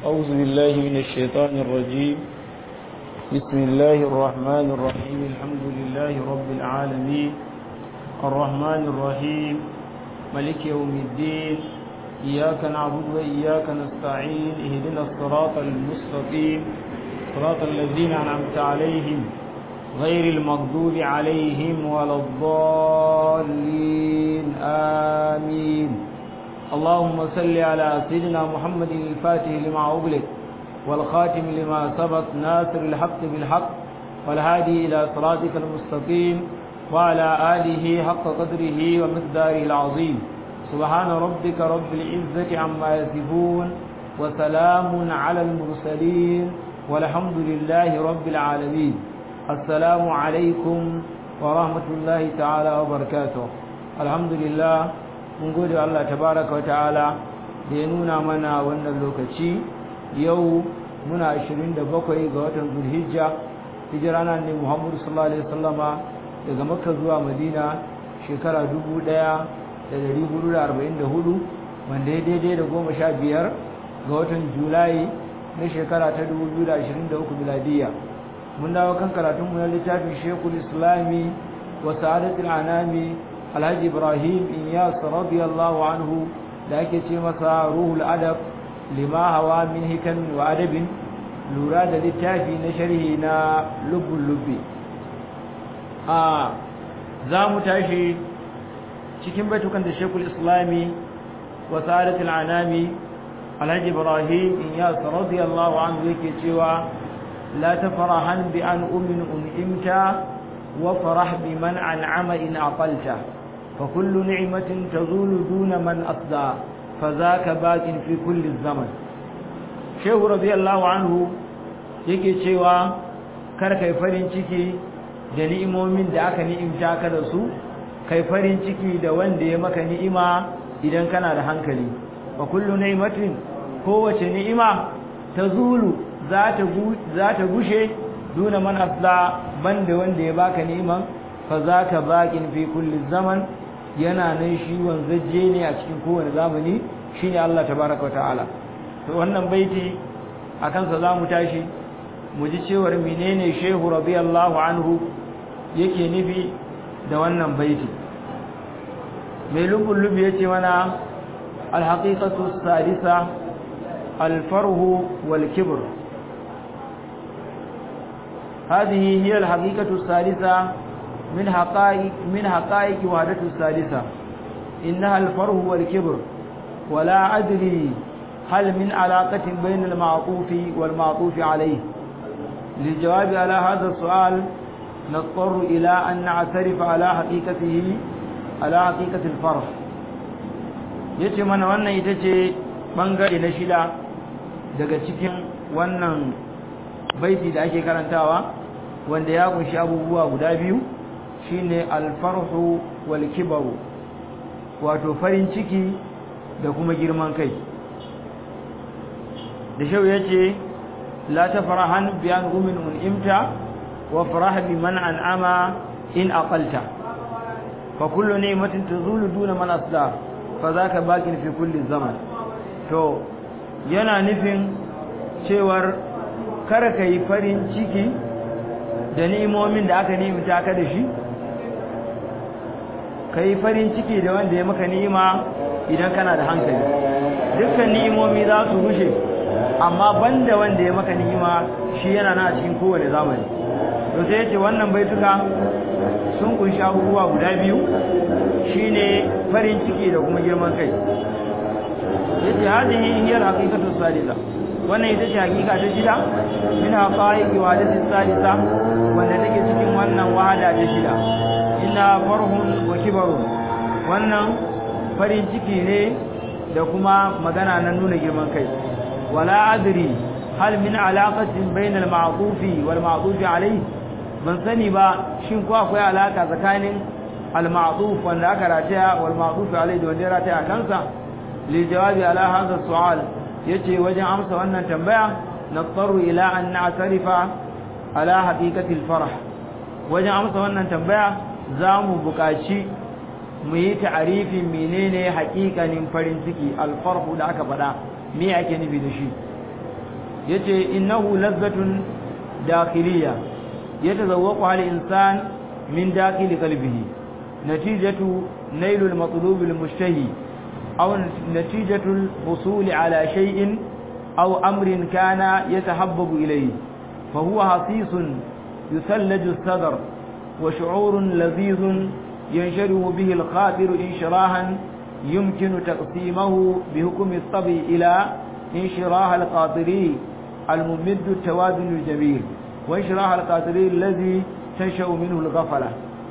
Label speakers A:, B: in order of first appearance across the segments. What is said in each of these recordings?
A: أعوذ بالله من الشيطان الرجيم بسم الله الرحمن الرحيم الحمد لله رب العالمين الرحمن الرحيم ملك يوم الدين إياك نعبد وإياك نستعين اهدنا الصراط المستقيم صراط الذين أنعمت عليهم غير المغضوب عليهم ولا الضالين آمين اللهم صل على سيدنا محمد الفاتح لما أغلق والخاتم لما سبق ناصر الحق بالحق والهادي إلى صراطك المستقيم وعلى آله حق قدره ومقداره العظيم سبحان ربك رب العزة عما يصفون وسلام على المرسلين والحمد لله رب العالمين السلام عليكم ورحمة الله تعالى وبركاته الحمد لله mun gode Allah tabaraka wata'ala da ya nuna mana wannan lokaci yau muna 27 ga watan Zulhijja hijira nan ne Muhammadu sallallahu alaihi wasallama daga Makka zuwa Madina shekara 1444 wanda ya daidai da 15 ga watan Julai na shekara ta 2023 miladiya mun dawo kan karatun mu na littafin Sheikhul Islami wa Sa'adatul Anami alhaji ibrahim iyas radiyallahu anhu da ake ce masa ruhul adab lima hawa min hikamin wa adabin lura da littafi na sharhi na lubbul lubbi a za mu tashi cikin baitukan da shekul islami wa sa'adatul anami alhaji ibrahim iyas radiyallahu anhu yake cewa la tafrahan bi an ummin un'imta wa farah bi man an'ama in aqalta فكل نعمة تزول دون من أصدى فذاك باق في كل الزمن شيخ رضي الله عنه yake cewa kar kai farin ciki da ni'imomin da aka ni'imta ka da su kai farin ciki da wanda ya maka ni'ima idan kana da hankali wa kullu ni'matin kowace ni'ima tazulu za ta za ta gushe duna man asla banda wanda ya baka ni'iman fa zaka baqin fi kulli zaman yana nan shi wanzaje ne a cikin kowane zamani shine Allah tabaraka ta'ala to wannan baiti akan sa zamu tashi mu ji cewar menene Shehu radiyallahu anhu yake nufi da wannan baiti mai lubul lubi yace mana al-haqiqatu sadisa al-farhu wal kibr هذه هي الحقيقة الثالثة من حقائق من حقائق وحدة الثالثة إنها الفره والكبر ولا أدري هل من علاقة بين المعطوف والمعطوف عليه للجواب على هذا السؤال نضطر إلى أن نعترف على حقيقته على حقيقة الفرح yace mana wannan ita ce bangare na shida daga cikin wannan baiti da ake karantawa wanda ya kunshi abubuwa guda biyu shine alfarhu wal kibaru wato farin ciki da kuma girman kai da shau yace la tafrahan bi an umin unimta wa farah bi man an'ama in aqalta fa kullu ni'matin tazulu duna man asla fa zaka baqin fi kulli zaman to yana nufin cewar kar kai farin ciki da ni'imomin da aka nimta ka da shi kai farin ciki da wanda ya maka ni'ima idan kana da hankali dukkan ni'imomi za su rushe amma banda wanda ya maka ni'ima shi yana na cikin kowane zamani to sai yace wannan baituka sun kunshi abubuwa guda biyu shine farin ciki da kuma girman kai yace hadihi hiya al-haqiqatu salisa wannan ita ce hakika ta shida min haqaiqi wahadati salisa wanda take cikin wannan wahada ta shida inna farhun wa kibarun wannan farin ciki ne da kuma magana na nuna girman kai wala adri hal min alaqatin bayna al-ma'tufi wal ma'tufi alayhi ban sani ba shin ko akwai alaka tsakanin al-ma'tuf wanda aka rataya wal ma'tuf alayhi da wanda ya rataya kansa li jawabi ala hadha su'al yace wajen amsa wannan tambaya nattaru ila an na'tarifa ala haqiqati al-farh wajen amsa wannan tambaya za mu buƙaci mu yi ta'arifin menene haƙiƙanin farin ciki alfarhu da aka faɗa me ake nufi da shi yace innahu lazzatun dakhiliya yatazawwaqu al insan min dakhil qalbihi natijatu nailul matlub al mushtahi aw natijatu al husul ala shay'in aw amrin kana yatahabbabu ilayhi fa huwa hasisun yusallaju as-sadr wa shu'urun ladhidhun yansharihu bihi al khatir inshirahan يمكن تقسيمه بحكم الطبع إلى انشراح القاطري الممد التوازن الجميل وانشراح القاطري الذي تنشأ منه الغفلة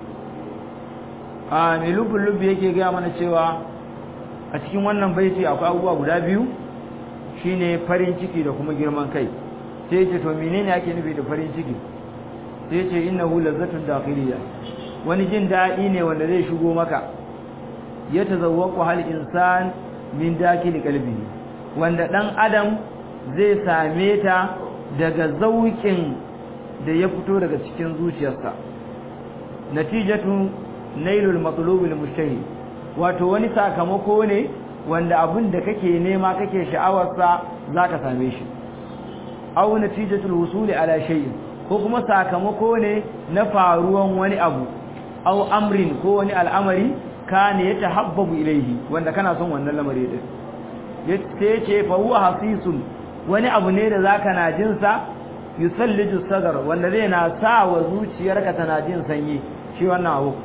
A: a mai lubin lubbi yake gaya mana cewa a cikin wannan baiti akwai abubuwa guda biyu shine farin ciki da kuma girman kai sai yace to menene ake nufi da farin ciki sai yace innahu lazzatun dakhiliya wani jin daɗi ne wanda zai shigo maka ya tazawwaqu hal insan min dakili qalbihi wanda dan adam zai same ta daga zaukin da ya fito daga cikin zuciyarsa natijatu nailul matlubul mushtahi wato wani sakamako ne wanda abin da kake nema kake sha'awarsa zaka same shi aw natijatul husuli ala shay'in ko kuma sakamako ne na faruwan wani abu aw amrin ko wani al'amari kana yatahabbabu ilayhi wanda kana son wannan lamari din yace ce fa huwa hasisun wani abu ne da zaka na jin sa yusalliju sadar wanda zai na sa wa zuciyarka tana jin sanyi shi wannan abu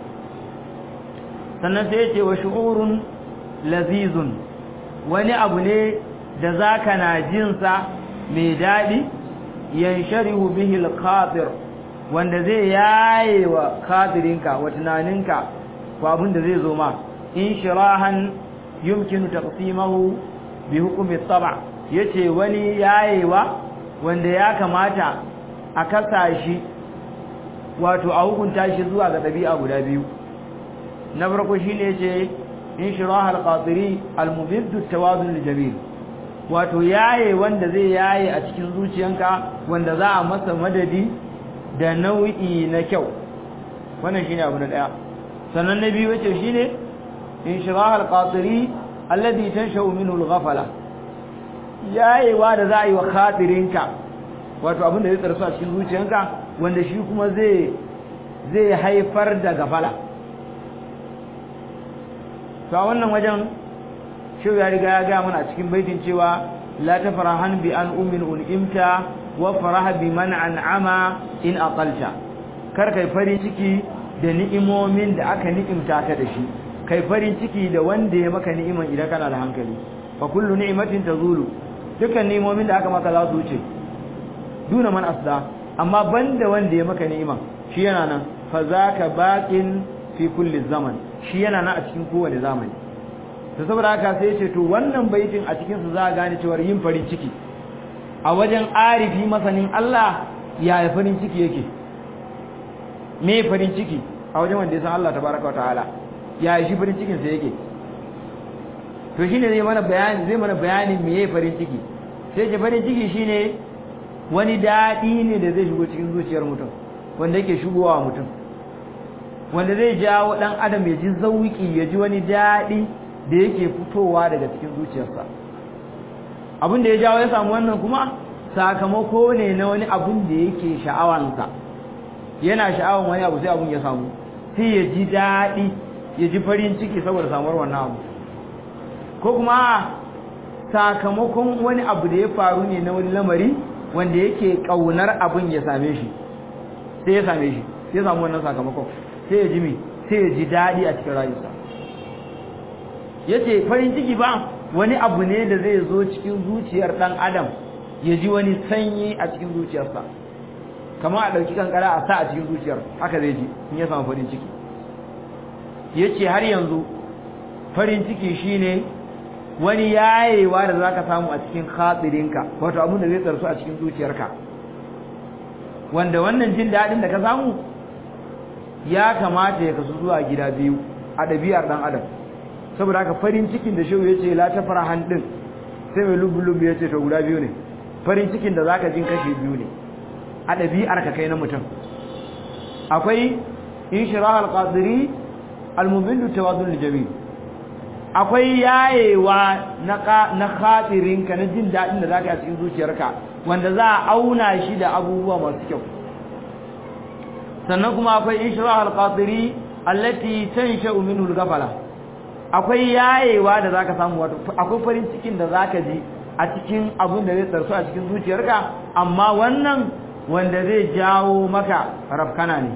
A: sannan sai yace wa shu'urun lazizun wani abu ne da zaka na jin sa mai dadi yansharihu bihi al-khatir wanda zai yaye wa khatirinka wa tunaninka ko abin da zai zo ma inshirahan yumkinu taqsimahu bi hukmi at-tab' yace wani yayewa wanda ya kamata a kasa shi wato a hukunta shi zuwa ga dabi'a guda biyu na farko shine yace inshirah al-qatiri al-mubid at-tawazun al-jamil wato yaye wanda zai yaye a cikin zuciyanka wanda za a masa madadi da nau'i na kyau wannan shine abu na daya sannan na biyu wace shine inshirah al-qatiri alladhi tanshau minhu al-ghafala yayewa da za a yi wa khatirinka wato abin da zai tsarsu a cikin zuciyanka wanda shi kuma zai zai haifar da gafala to a wannan wajen shi ya riga ya ga mana a cikin baitin cewa la tafrahan bi an ummin un'imta wa faraha bi man an'ama in aqalta kar kai farin ciki da ni'imomin da aka ni'imta ka da shi kai farin ciki da wanda ya maka ni'iman idan kana da hankali fa kullu ni'matin tazulu dukkan ni'imomin da aka maka za su wuce duna man asda amma banda wanda ya maka ni'iman shi yana nan fa zaka baqin fi kulli zaman shi yana nan a cikin kowane zamani to saboda haka sai ce to wannan baitin a cikin su za a gane cewa yin farin ciki a wajen arifi masanin Allah ya farin ciki yake me farin ciki a wajen wanda ya san Allah tabaraka wa ta'ala ya shi farin cikin sa yake to shine zai mana bayani zai mana bayanin meye farin ciki sai ce farin ciki shine wani dadi ne da zai shigo cikin zuciyar mutum wanda yake shigowa mutum wanda zai jawo dan adam ya ji zauki ya ji wani dadi da yake fitowa daga cikin zuciyarsa abin da ya jawo ya samu wannan kuma sakamako ne na wani abun da yake sha'awansa yana sha'awan wani abu sai abun ya samu sai ya ji daɗi ya ji farin ciki saboda samuwar wannan abu ko kuma sakamakon wani abu da ya faru ne na wani lamari wanda yake ƙaunar abun ya same shi sai ya same shi sai ya samu wannan sakamakon sai ya ji mi sai ya ji daɗi a cikin rayuwarsa yace farin ciki ba wani abu ne da zai zo cikin zuciyar dan adam ya ji wani sanyi a cikin zuciyarsa kamar a dauki kankara a sa a cikin zuciyar haka zai ji in ya samu farin ciki yace har yanzu farin ciki shine wani yayewa da zaka samu a cikin khatirinka wato abin da zai tsarsu a cikin zuciyarka wanda wannan jin dadin da ka samu ya kamata ya kasu zuwa gida biyu a ɗabi'ar ɗan adam saboda haka farin cikin da shehu yace la ta farahan din sai mai lubu-lubu yace to guda biyu ne farin cikin da zaka jin kashe biyu ne a ɗabi'ar ka kai na mutum akwai inshirah al-qadiri al-mubin tawadul jamil akwai yayewa na na khatirinka na jin dadin da zaka yi a cikin zuciyarka wanda za a auna shi da abubuwa masu kyau sannan kuma akwai ishrah al-qatiri allati tansha'u minhu al-ghafala akwai yayewa da zaka samu wato akwai farin cikin da zaka ji a cikin abun da zai tsarsu a cikin zuciyarka amma wannan wanda zai jawo maka rafkana ne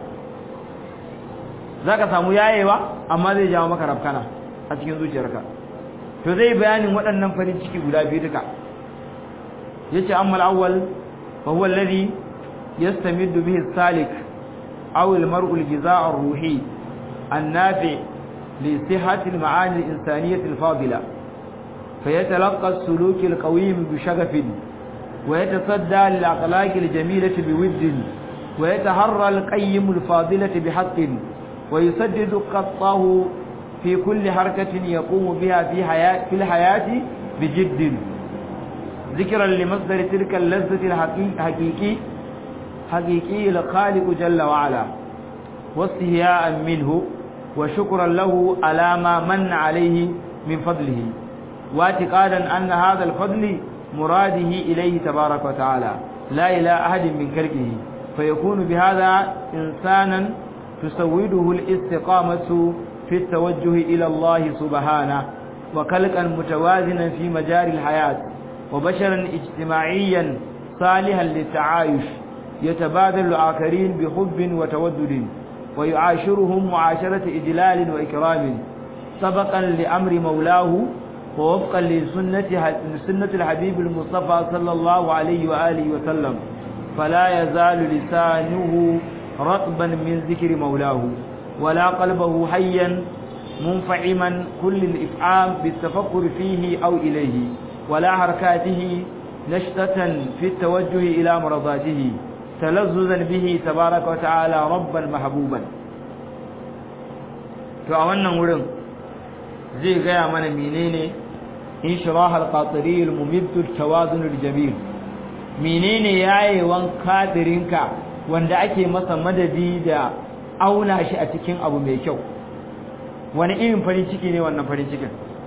A: zaka samu yayewa amma zai jawo maka rafkana a cikin zuciyarka to zai bayanin waɗannan farin ciki guda biyu duka yace amma al-awwal fa huwa alladhi yastamiddu bihi as-salik aw al-mar'u al-jizaa ar-ruhi an-nafi' li sihhati al-ma'ani al-insaniyyah al-fadila فيتلقى السلوك القويم بشغف ويتصدى للأخلاق الجميلة بود ويتهرى القيم الفاضلة بحق ويسدد قطه في كل حركة يقوم بها في, حياة في الحياة بجد ذكرا لمصدر تلك اللذة الحقيقي حقيقي الخالق جل وعلا واستهياء منه وشكرا له على ما من عليه من فضله واعتقادا أن هذا الفضل مراده إليه تبارك وتعالى لا إلى أحد من كركه فيكون بهذا إنسانا تسوده الاستقامة في التوجه إلى الله سبحانه وكلقا متوازنا في مجاري الحياة وبشرا اجتماعيا صالحا للتعايش يتبادل الآخرين بحب وتودد ويعاشرهم معاشرة إجلال وإكرام سبقا لأمر مولاه ووفقا لسنة سنة الحبيب المصطفى صلى الله عليه وآله وسلم فلا يزال لسانه رطبا من ذكر مولاه ولا قلبه حيا منفعما كل الإفعام بالتفكر فيه أو إليه ولا حركاته نشطة في التوجه إلى مرضاته تلذذا به تبارك وتعالى ربا محبوبا فأولنا wurin zai gaya mana menene inshirah al-qatiri al-mumid al-tawazun al-jamil menene yayewan kadirinka wanda ake masa madadi da auna shi a cikin abu mai kyau wani irin farin ciki ne wannan farin cikin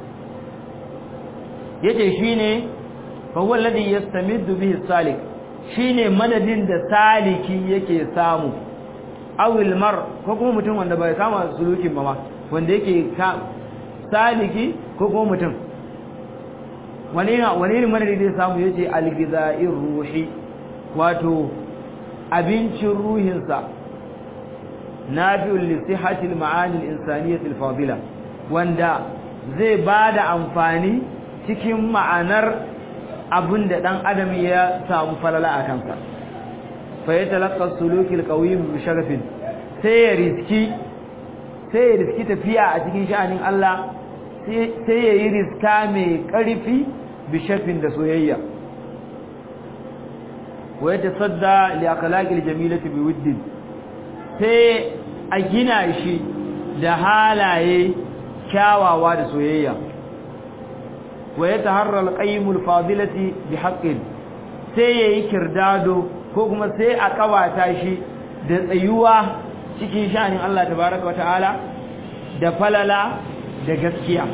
A: yace shine fa huwa alladhi yastamiddu bihi salik shine madadin da saliki yake samu awil mar ko kuma mutum wanda bai kama sulukin ba ma wanda yake saliki ko kuma mutum wani ne madadi zai samu yace algiza'ir ruhi wato abincin ruhinsa nafi'ul li sihhatil ma'ani al-insaniyyah al-fadila wanda zai bada amfani cikin ma'anar abin da dan adam ya samu falala a kansa fa yatalaqqa sulukil qawim bi sharafin sai ya riski sai ya riski tafiya a cikin sha'anin Allah sai ya yi riska mai ƙarfi bi shafin da soyayya wa ya tasadda li akhlaqil jamilati bi wuddin sai a gina shi da halaye kyawawa da soyayya wa ya taharra al fadilati bi haqqin sai yayi kirdado ko kuma sai a kawata shi da tsayuwa cikin sha'anin Allah tabaaraka ta'ala da falala da gaskiya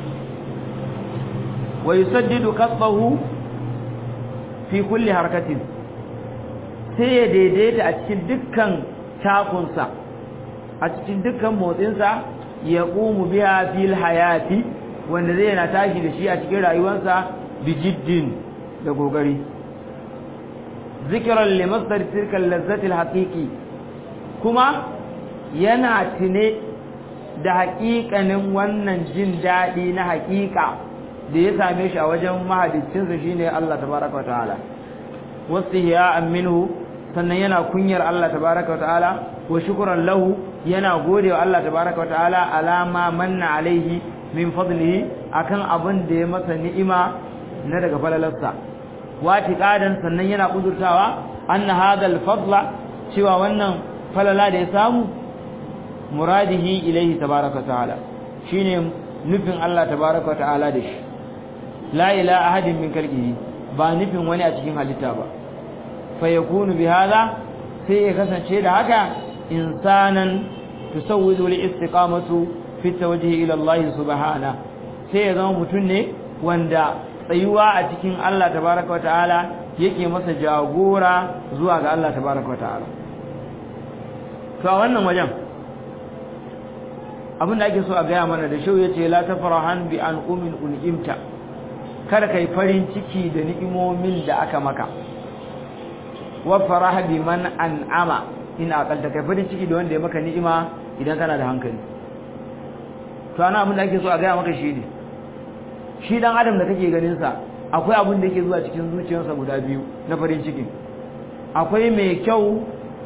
A: wa yusaddidu qasbahu fi kulli harakatin sai ya daidaita a cikin dukkan takunsa a cikin dukkan motsinsa ya qumu biha fil hayati wanda zai yana tashi da shi a cikin rayuwarsa bi jiddin da gogari zikran li masdar tilka lazzati haqiqi kuma yana tune da haƙiƙanin wannan jin daɗi na haƙiƙa da ya same shi a wajen mahadicinsa shine Allah tabaraka wataala wastihiya'an minhu sannan yana kunyar Allah tabaraka wataala wa shukran lahu yana gode wa Allah tabaraka wataala alama manna alaihi min fadlihi akan abin da ya masa ni'ima na daga falalarsa wati qadan sannan yana kudurtawa anna hadha al-fadla cewa wannan falala da ya samu muradihi ilaihi tabaraka ta'ala shine nufin Allah tabaraka ta'ala da shi la ila ahadin min kalqihi ba nufin wani a cikin halitta ba fa yakunu bi hada sai ya kasance da haka insanan tusawwidu li istiqamatu fi tawajjuhi ila Allah subhana sai ya zama mutum ne wanda tsayuwa a cikin Allah tabaraka wa ta'ala yake masa jagora zuwa ga Allah tabaraka wa ta'ala to a wannan wajen abin da ake so a gaya mana da shau yace la tafrahan bi an umin un'imta kada kai farin ciki da ni'imomin da aka maka wa faraha bi man an'ama in aqalta kai farin ciki da wanda ya maka ni'ima idan kana da hankali to ana abin da ake so a gaya maka shi ne shi dan adam da kake ganin sa akwai abin da yake zuwa cikin zuciyarsa guda biyu na farin ciki akwai mai kyau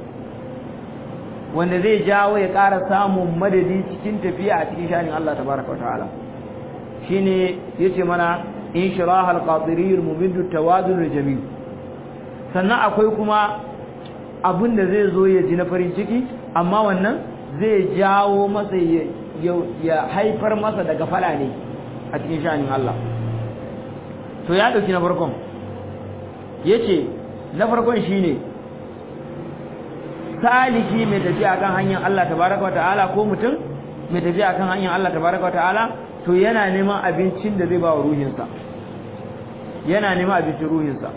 A: wanda zai jawo ya ƙara samun madadi cikin tafiya a cikin shanin Allah tabaraka wataala shine yace mana inshirahal qadiriyul mumiddu tawadul jamil sannan akwai kuma abin da zai zo ya ji na farin ciki amma wannan zai jawo masa ya haifar masa daga fala ne a cikin shanin Allah to ya dauki na farkon yace na farkon shine saliki mai tafiya kan hanyar Allah tabaraka wa ta'ala ko mutum mai tafiya kan hanyar Allah tabaraka wa ta'ala to yana neman abincin da zai ba wa ruhinsa yana neman abincin ruhinsa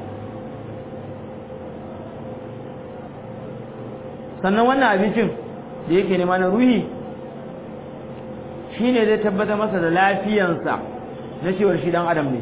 A: sannan wannan abincin da yake nema na ruhi shine zai tabbatar masa da lafiyansa na cewar shi dan adam ne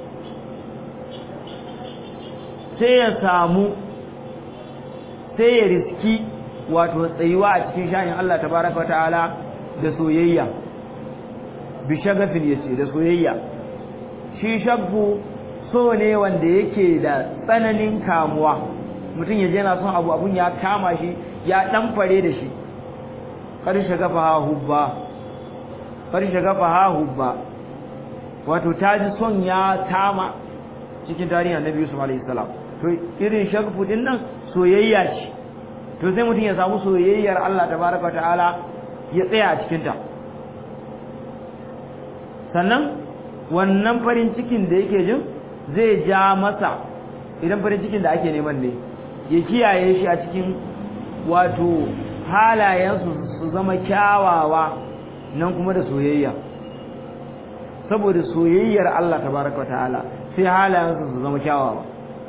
A: sai ya samu sai ya riski wato tsayuwa a cikin shanin Allah tabaraka wa ta'ala da soyayya bi shagafin yace da soyayya shi shaggu so ne wanda yake da tsananin kamuwa mutum ya je yana son abu abun ya kama shi ya dan fare da shi kar shagafa ha hubba kar shagafa ha hubba wato taji son ya kama cikin tarihin Annabi Yusuf alaihi salam to irin shagfu din nan soyayya ce to sai mutum ya samu soyayyar Allah tabaraka ta'ala ya tsaya a cikin ta sannan wannan farin cikin da yake jin zai ja masa idan farin cikin da ake neman ne ya kiyaye shi a cikin wato halayensu su zama kyawawa nan kuma da soyayya saboda soyayyar Allah tabaraka ta'ala sai halayensu su zama kyawawa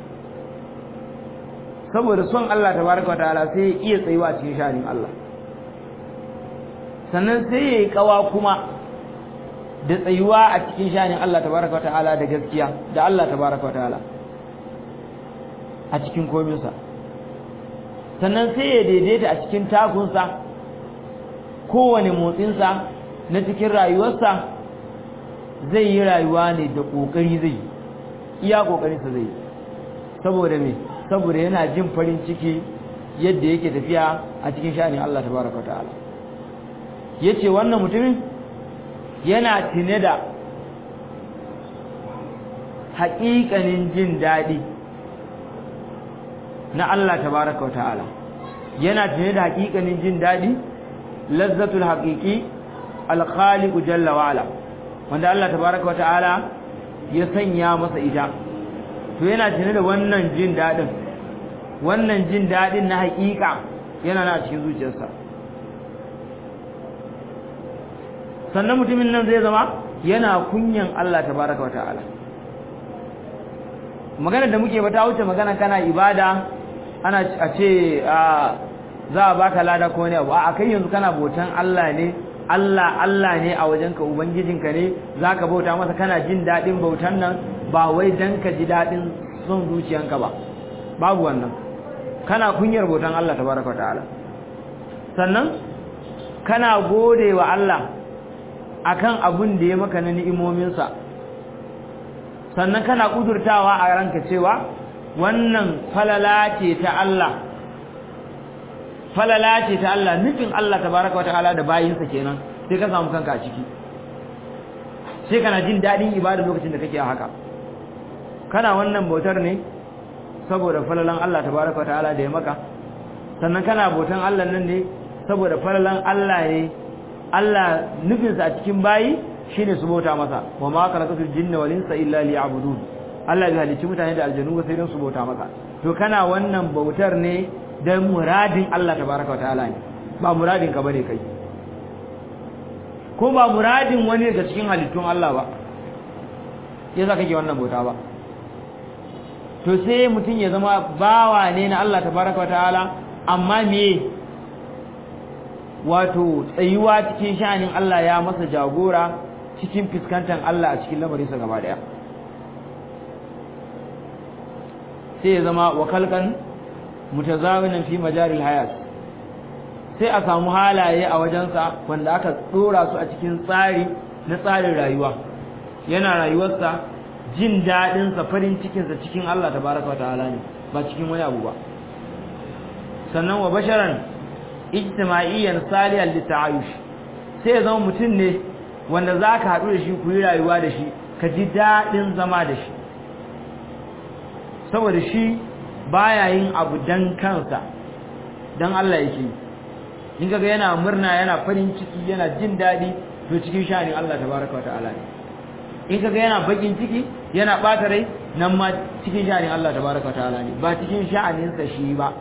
A: saboda son Allah tabaraka wa ta'ala sai ya iya tsayuwa cikin shanin Allah sannan sai ya yi kawa kuma da tsayuwa a cikin shanin Allah tabaraka wa ta'ala da gaskiya da Allah tabaraka wa ta'ala a cikin kominsa sannan sai ya daidaita a cikin takunsa kowane motsinsa na cikin rayuwarsa zai yi rayuwa ne da ƙoƙari zai iya ƙoƙarinsa zai saboda me saboda yana jin farin ciki yadda yake tafiya a cikin sha'anin Allah tabaraka ta'ala yace wannan mutumin yana tine da haƙiƙanin jin daɗi na Allah tabaraka ta'ala yana tine da haƙiƙanin jin daɗi lazzatul haqiqi al-khaliq jalla wa ala wanda Allah tabaraka ta'ala ya sanya masa ita to yana tare da wannan jin dadin wannan jin dadin na hakika yana na cikin zuciyarsa sannan mutumin nan zai zama yana kunyan Allah tabaraka wa ta'ala magana da muke ba ta wuce magana kana ibada ana a ce za a baka lada ko ne a kai yanzu kana botan Allah ne Allah Allah ne a wajenka ubangijinka ne zaka bauta masa kana jin dadin bautan nan ba wai dan ka ji dadin son zuciyanka ba babu wannan kana kunyar bautan Allah tabaraka ta'ala sannan kana gode wa Allah akan abun da ya maka na ni'imominsa sannan kana kudurtawa a ranka cewa wannan falala ce ta Allah falala ce ta Allah nufin Allah tabaraka ta'ala da bayinsa kenan sai ka samu kanka a ciki sai kana jin dadin ibada lokacin da kake haka kana wannan bautar ne saboda falalan Allah tabaraka ta'ala da ya maka sannan kana bautan Allah nan ne saboda falalan Allah ne Allah nufinsa a cikin bayi shine su bauta masa wa ma khalaqatul jinna wal insa illa liya'budun Allah bai halicci mutane da aljanu ba sai don su bauta masa to kana wannan bautar ne dan muradin Allah tabaraka ta'ala ne ba muradin ka bane kai ko ba muradin wani daga cikin halittun Allah ba yasa kake wannan bauta ba to sai mutum ya zama bawa ne na Allah tabaraka wa ta'ala amma me wato tsayuwa cikin sha'anin Allah ya masa jagora cikin fuskantar Allah a cikin lamarinsa gaba daya sai ya zama wakalkan mutazawinan fi majaril hayat sai a samu halaye a wajensa wanda aka dora su a cikin tsari na tsarin rayuwa yana rayuwarsa jin daɗinsa farin cikinsa cikin Allah tabaraka wa ta'ala ne ba cikin wani abu ba sannan wa basharan ijtima'iyyan salihan lita'ayush sai ya zama mutum ne wanda zaka haɗu da shi ku yi rayuwa da shi ka ji daɗin zama da shi saboda shi baya yin abu dan kansa dan Allah yake in kaga yana murna yana farin ciki yana jin daɗi to cikin sha'anin Allah tabaraka wata'ala ne in kaga yana bakin ciki yana ɓata rai nan ma cikin sha'anin Allah tabaraka wata'ala ne ba cikin sha'aninsa shi ba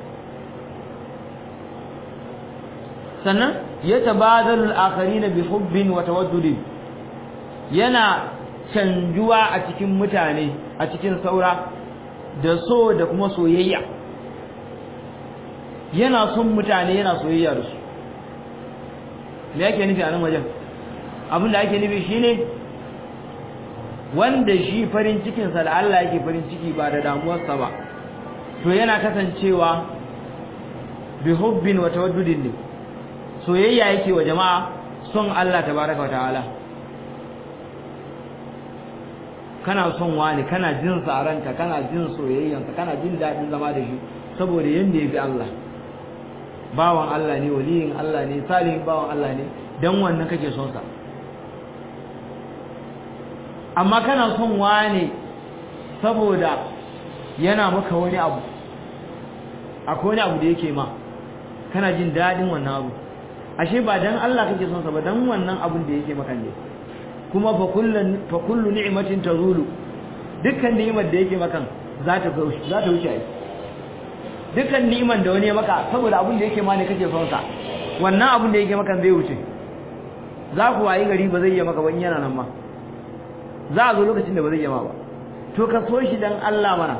A: sannan ya tabadalul akharina bi hubbin wa tawaddudin yana canjuwa a cikin mutane a cikin saura da so da kuma soyayya yana son mutane yana soyayya da su me yake nufi a nan wajen abin da ake nufi shine wanda shi farin cikinsa da Allah yake farin ciki ba da damuwarsa ba to yana kasancewa bi hubbin wa tawaddudin ne soyayya yake wa jama'a son Allah tabaraka wa ta'ala kana son wani kana jin sa ranka kana jin soyayyansa kana jin dadin zama da shi saboda yanda yafi Allah bawan Allah ne waliyin Allah ne salihin bawan Allah ne dan wannan kake son sa amma kana son wani saboda yana maka wani abu akwai wani abu da yake ma kana jin dadin wannan abu ashe ba dan Allah kake son sa ba dan wannan abun da yake maka ne kuma fa kullu fa kullu ni'matin tazulu dukkan ni'imar da yake maka za ta za ta wuce ai dukkan ni'imar da wani ya maka saboda abun da yake ma ne kake son sa wannan abun da yake maka zai wuce za ku wayi gari ba zai yi maka ba in yana nan ma za a zo lokacin da ba zai yi ma ba to ka so shi dan Allah mana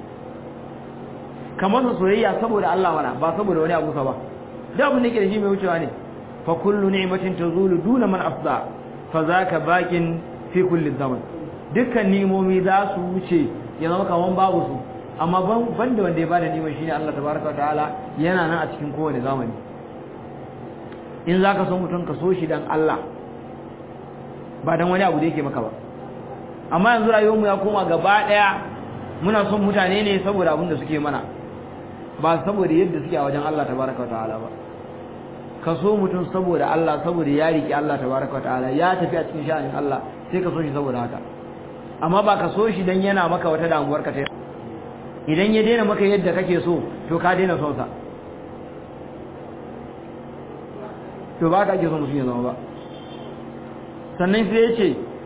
A: kamar soyayya saboda Allah mana ba saboda wani abu sa ba da abin da yake da shi mai wucewa ne fa kullu ni'matin tazulu duna man afda fa zaka baqin fi kulli zaman dukkan ni'imomi za su wuce ya zama kaman babu su amma ban banda wanda ya bada ni'imar shine Allah tabaraka wa ta'ala yana nan a cikin kowane zamani in zaka so mutum ka so shi dan Allah ba dan wani abu da yake maka ba amma yanzu rayuwarmu ya koma gaba daya muna son mutane ne saboda abin da suke mana ba saboda yadda suke a wajen Allah tabaraka wataala ba ka so mutum saboda Allah saboda ya riki Allah tabaraka wataala ya tafi a cikin sha'anin Allah sai ka so shi saboda haka amma ba ka so shi dan yana maka wata damuwar ka ta idan ya daina maka yadda kake so to ka daina son sa to ba ka ake so mutum ya zama ba sannan sai ya ce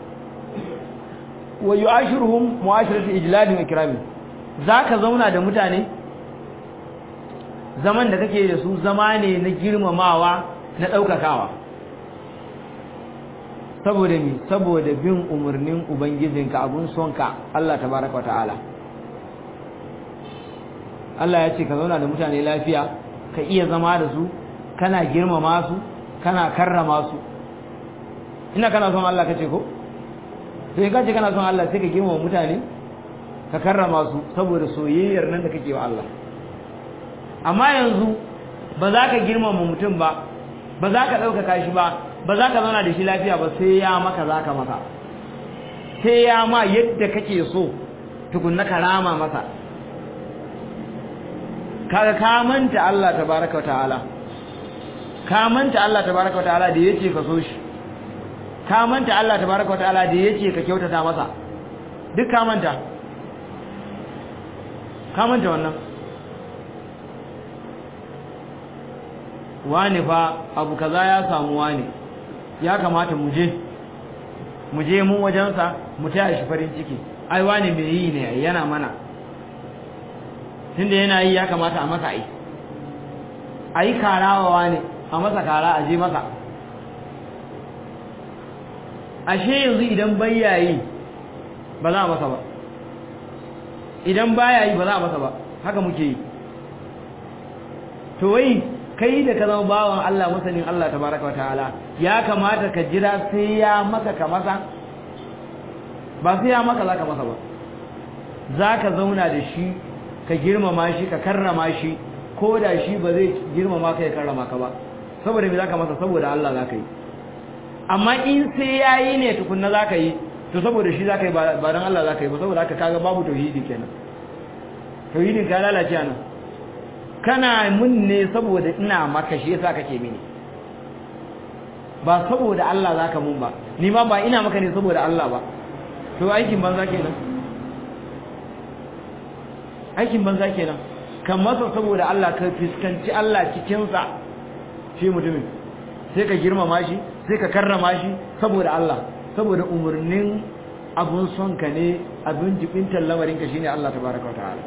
A: wa yu'ashiruhum mu'ashiratu ijlalin ikramin zaka zauna da mutane zaman da kake da su zama ne na girmamawa na daukakawa saboda mi saboda bin umarnin ubangijinka abun sonka Allah tabaraka wataala Allah ya ce ka zauna da mutane lafiya ka iya zama da su kana girmama su kana karrama su ina kana son Allah kace ko sai ka ce kana son Allah sai ka girmama mutane ka karrama su saboda soyayyar nan da kake wa Allah amma yanzu ba za ka girmama mutum ba ba za ka ɗaukaka shi ba ba za ka zauna da shi lafiya ba sai ya maka za ka maka sai ya ma yadda kake so tukunna ka rama masa kaga ka manta Allah tabaraka ta'ala ka manta Allah tabaraka ta'ala da yace ka so shi ka manta Allah tabaraka ta'ala da yace ka kyautata masa duk ka manta ka manta wannan wani fa abu kaza ya samu wani ya kamata mu je mu je mu wajensa mu taya shi farin ciki ai wani mai yi ne yana mana tunda yana yi ya kamata a masa ai ai karawa wani a masa kara a je masa ashe yanzu idan bayyayi ba za a masa ba idan baya yi ba za a masa ba haka muke yi to wai kai da ka zama bawan Allah masanin Allah tabaraka wataala ya kamata ka jira sai ya maka ka masa ba sai ya maka zaka masa ba zaka zauna da shi ka girmama shi ka karrama shi ko da shi ba zai girmama ka ya karrama ka ba saboda me zaka masa saboda Allah zaka yi amma in sai yayi ne tukunna zaka yi to saboda shi zaka yi ba dan Allah zaka yi ba saboda haka kaga babu tauhidi kenan tauhidin ka lalace anan kana mun ne saboda ina maka shi yasa kake mini ba saboda Allah zaka mun ba ni ma ba ina maka ne saboda Allah ba to aikin banza kenan aikin banza kenan kan masa saboda Allah ka fiskanci Allah cikin sa shi mutumin sai ka girmama shi sai ka karrama shi saboda Allah saboda umurnin abun son ka ne abin jibintar lamarin ka shine Allah tabaraka wa ta'ala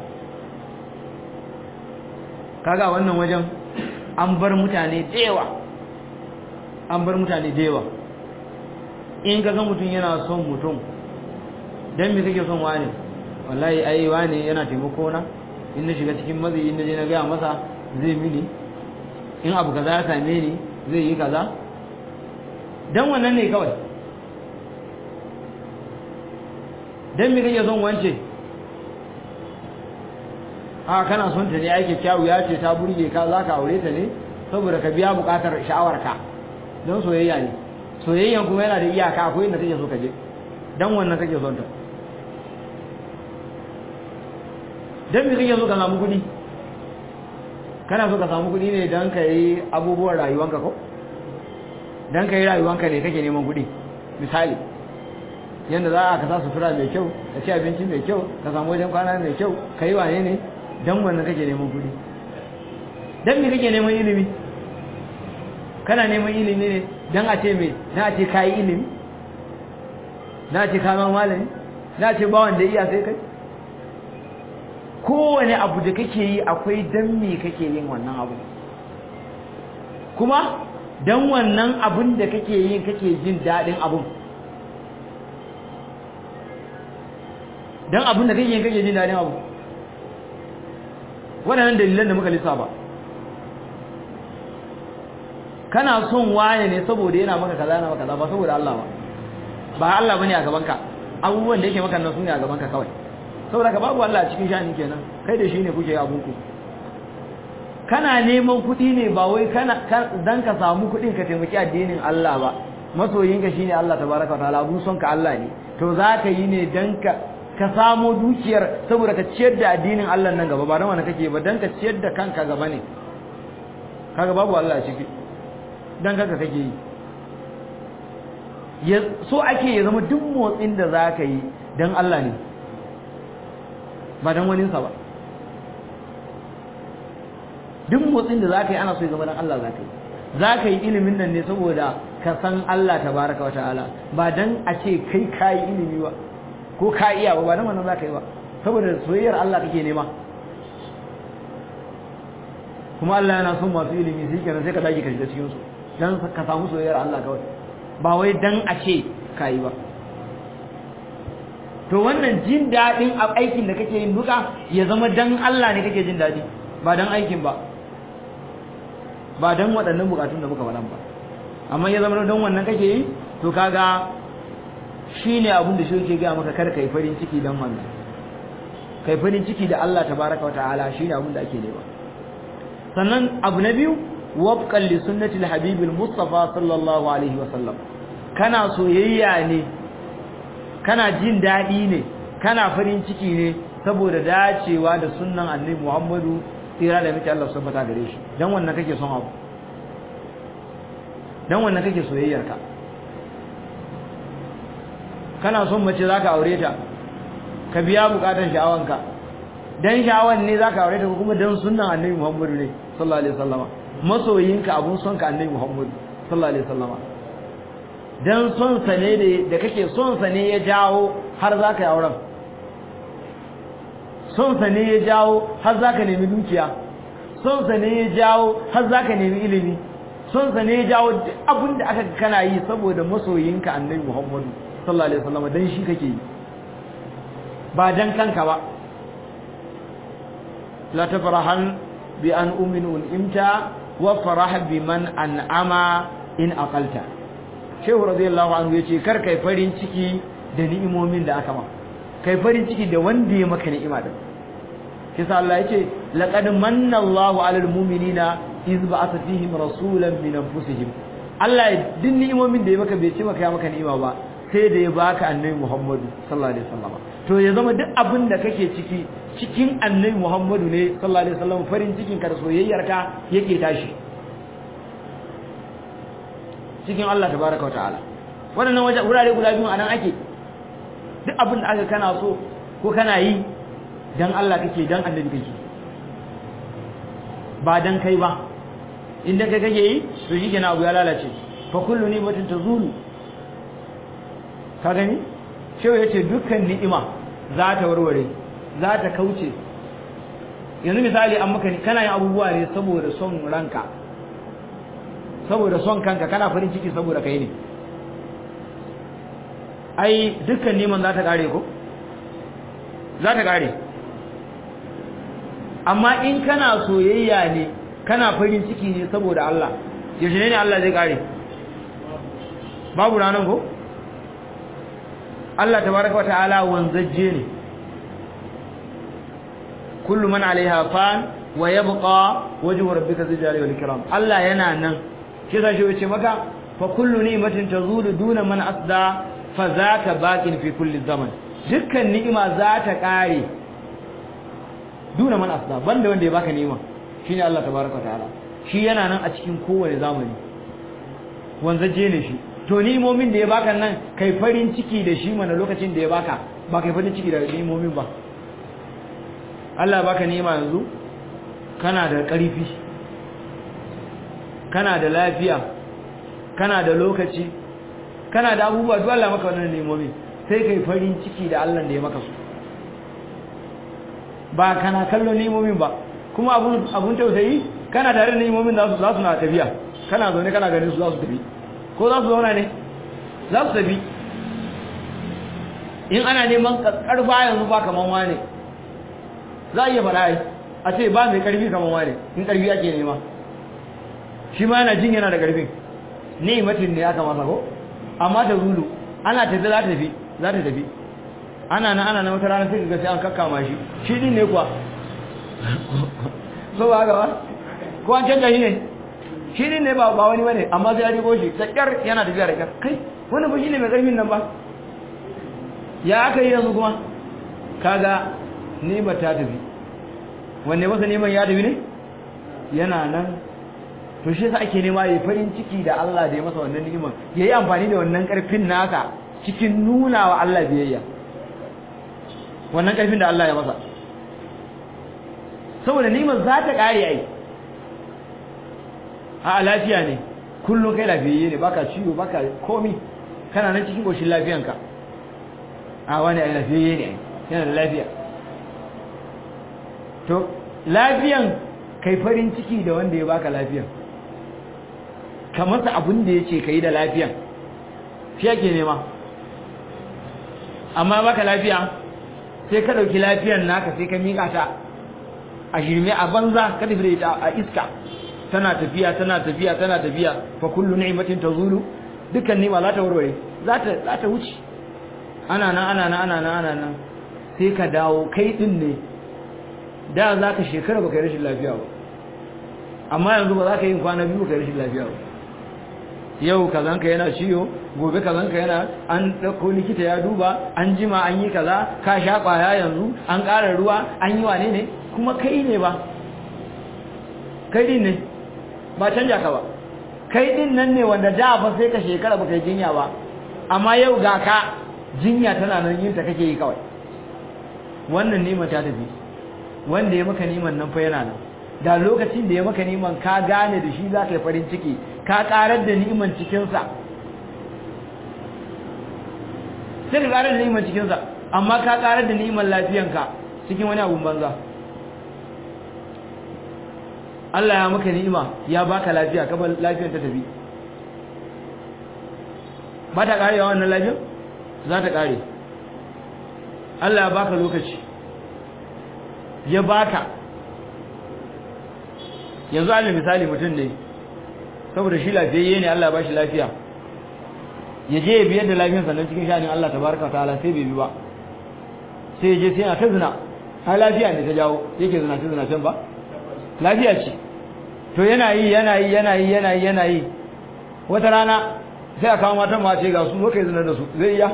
A: kaga wannan wajen an bar mutane dewa an bar mutane dewa in kaga mutum yana son mutum dan me kake son wani wallahi ai wani yana taimako na in na shiga cikin mazi in na je na ga masa zai mini in abu kaza ya same ni zai yi kaza dan wannan ne kawai dan me kake son wance a kana son ta ne ake kyawu ya ce ta burge ka za ka aure ta ne saboda ka biya bukatar sha'awarka don soyayya ne soyayyan kuma yana da iyaka akwai inda kake so ka je dan wannan kake son ta dan me kake so ka samu kuɗi kana so ka samu kuɗi ne dan ka yi abubuwan rayuwanka ko dan ka yi rayuwanka ne kake neman kuɗi misali yanda za a ka sa sutura mai kyau ka ci abinci mai kyau ka samu wajen kwana mai kyau ka yi wane ne dan wannan kake neman kuɗi dan me kake neman ilimi kana neman ilimi ne dan a ce me na a ce kai ilimi na ce ka zama malami na ce ba wanda iya sai kai kowane abu da kake yi akwai dan me kake yin wannan abu kuma dan wannan abun da kake yin kake jin daɗin abun dan abun da kake yin kake jin daɗin abu waɗannan dalilan da muka lissafa kana son waye ne saboda yana maka kaza yana maka kaza ba saboda Allah ba ba Allah bane a gaban ka abubuwan da yake maka nan sune a gaban ka kawai saboda ka babu Allah a cikin shani kenan kai da shi ne kuke abun ku kana neman kuɗi ne ba wai kana dan ka samu kuɗin ka taimaki addinin Allah ba masoyinka shine Allah tabaraka wa ta'ala abun son ka Allah ne to zaka yi ne dan ka ka samo dukiyar saboda ka ciyar da addinin Allah nan gaba ba dan wani kake ba dan ka ciyar da kanka gaba ne kaga babu Allah a ciki dan kanka kake yi ya so ake ya zama duk motsin da zaka yi dan Allah ne ba dan wani sa ba duk motsin da zaka yi ana so ya zama dan Allah zaka yi zaka yi ilimin nan ne saboda ka san Allah tabaraka wa ta'ala ba dan a ce kai kai ilimi ba ko ka iya ba ba dan wannan zaka yi ba saboda soyayyar Allah kake nema kuma Allah yana son masu ilimi sai kenan sai ka dage ka shiga cikin su dan ka samu soyayyar Allah kawai ba wai dan a ce kai ba to wannan jin dadin aikin da kake yin duka ya zama dan Allah ne kake jin dadi ba dan aikin ba ba dan waɗannan bukatun da muka faɗan ba amma ya zama don wannan kake yi to kaga shine abin da shi yake ga maka kar kai farin ciki dan wannan kai farin ciki da Allah tabaraka wa ta'ala shine abin da ake nema sannan abu na biyu wafqan li sunnati al-habib al-mustafa sallallahu alaihi wa sallam kana soyayya ne kana jin dadi ne kana farin ciki ne saboda dacewa da sunnan annabi Muhammadu tsira da miki Allah subhanahu gare shi dan wannan kake son abu dan wannan kake soyayyar ka kana son mace zaka aure ta ka biya bukatun sha'awanka dan sha'awan ne zaka aure ta ko kuma dan sunnan annabi Muhammadu ne sallallahu alaihi wasallama masoyinka abun son ka annabi Muhammadu sallallahu alaihi wasallama dan son sa ne da kake son sa ne ya jawo har zaka yi auren son sa ne ya jawo har zaka nemi dukiya son sa ne ya jawo har zaka nemi ilimi son sa ne ya jawo duk abin da aka kana yi saboda masoyinka annabi Muhammadu sallallahu alaihi wasallam dan shi kake yi ba dan kanka ba la tafrahan bi an ummin unimta wa farah biman an'ama in aqalta shehu radiyallahu anhu yace kar kai farin ciki da ni'imomin da aka maka kai farin ciki da wanda ya maka ni'ima din kisa Allah yace laqad manna Allahu 'alal mu'minina iz ba'atha fihim rasulan min anfusihim Allah din ni'imomin da ya maka bai ce maka ya maka ni'ima ba sai da ya baka annabi Muhammadu sallallahu alaihi wasallam to ya zama duk abin da kake ciki cikin annabi Muhammadu ne sallallahu alaihi wasallam farin cikin ka da soyayyarka yake tashi cikin Allah tabaraka wa ta'ala wannan waje wurare guda biyu anan ake duk abin da aka kana so ko kana yi dan Allah kake dan annabi kake ba dan kai ba inda kai kake yi to shikenan abu ya lalace fa kullu ni'matin tazulu ka gani shehu yace dukkan ni'ima za ta warware za ta kauce yanzu misali an maka kana yin abubuwa ne saboda son ranka saboda son kanka kana farin ciki saboda kai ne ai dukkan neman za ta kare ko za ta kare amma in kana soyayya ne kana farin ciki ne saboda Allah yaushe ne Allah zai kare babu ranar ko Allah tabaraka wa ta'ala wanzajje ne kullu man alaiha fan wa yabqa wajhu rabbika dhul jalali wal ikram Allah yana nan kisa shi yace maka fa kullu ni'matin tazulu duna man asda fa zaka baqin fi kulli zaman dukkan ni'ima za ta kare duna man asda banda wanda ya baka ni'ima shine Allah tabaraka wa ta'ala shi yana nan a cikin kowane zamani wanzaje ne shi to ni'imomin da ya baka nan kai farin ciki da shi mana lokacin da ya baka ba kai farin ciki da ni'imomin ba Allah baka ni'ima yanzu kana da ƙarfi kana da lafiya kana da lokaci kana da abubuwa duk Allah maka wannan ni'imomi sai kai farin ciki da Allah da ya maka su ba kana kallon ni'imomin ba kuma abun abun tausayi kana tare da ni'imomin za su za su na tafiya kana zaune kana ganin su za su tafi ko za su zauna ne za su tafi in ana neman karfa yanzu ba kaman wane za a iya faɗa a ce ba mai karfi kaman wane in karfi ake nema shi ma yana jin yana da karfin ni'imatin ne aka masa ko amma ta zulu ana tafi za ta tafi za ta tafi ana na ana na wata rana sai ga sai an kakkama shi shi din ne kuwa so ba ga ba ko an canja shi ne shi din ne ba ba wani bane amma sai ya rigo shi da kyar yana tafiya da kyar kai wannan ba shi ne mai karfin nan ba ya aka yi yanzu kuma kaga ni'imar ta tafi wanne masa neman ya tafi ne yana nan to shi yasa ake nema yayi farin ciki da Allah da ya masa wannan ni'imar yayi amfani da wannan karfin nasa cikin nuna wa Allah biyayya wannan karfin da Allah ya masa saboda ni'imar za ta kare ai a lafiya ne kullum kai lafiyayye ne baka ciwo baka komi kana nan cikin koshin lafiyanka a wani ai lafiyayye ne yana da lafiya to lafiyan kai farin ciki da wanda ya baka lafiyan ka masa abin da yace kai da lafiyan shi yake nema amma baka lafiya sai ka dauki lafiyan naka sai ka mika ta a shirme a banza ka tafi da ita a iska tana tafiya tana tafiya tana tafiya fa kullu ni'matin tazulu dukkan ni'ima za ta warware za ta za ta wuce ana nan ana nan ana nan ana nan sai ka dawo kai din ne da za ka shekara baka yi rashin lafiya ba amma yanzu ba za ka yi kwana biyu baka yi rashin lafiya ba yau kazanka yana ciwo gobe kazanka yana an ɗauko likita ya duba an jima an yi kaza ka sha ƙwaya yanzu an ƙara ruwa an yi wane ne kuma kai ne ba kai din ne ba canja ka ba kai din nan ne wanda da fa sai ka shekara baka yi jinya ba amma yau ga ka jinya tana nan yin ta kake yi kawai wannan nima ta tafi wanda ya maka niman nan fa yana nan da lokacin da ya maka niman ka gane da shi za ka yi farin ciki ka karar da niman cikinsa sai ka karar da niman cikinsa amma ka karar da niman lafiyanka cikin wani abun banza Allah ya maka ni'ima ya baka lafiya ka bar lafiyar ta tafi ba ta karewa wannan lafiyar za ta kare Allah ya baka lokaci ya baka yanzu alal misali mutum ne saboda shi lafiyayye ne Allah ya bashi lafiya ya je ya biyar da lafiyar sannan cikin shanin Allah tabaraka wa ta'ala sai bai bi ba sai ya je sai yana ta zina har lafiya ne ta jawo yake zina ta zina can ba lafiya ce to yana yi yana yi yana yi yana yi yana yi wata rana sai a kawo matan ma ce ga su zo kai zina da su zai iya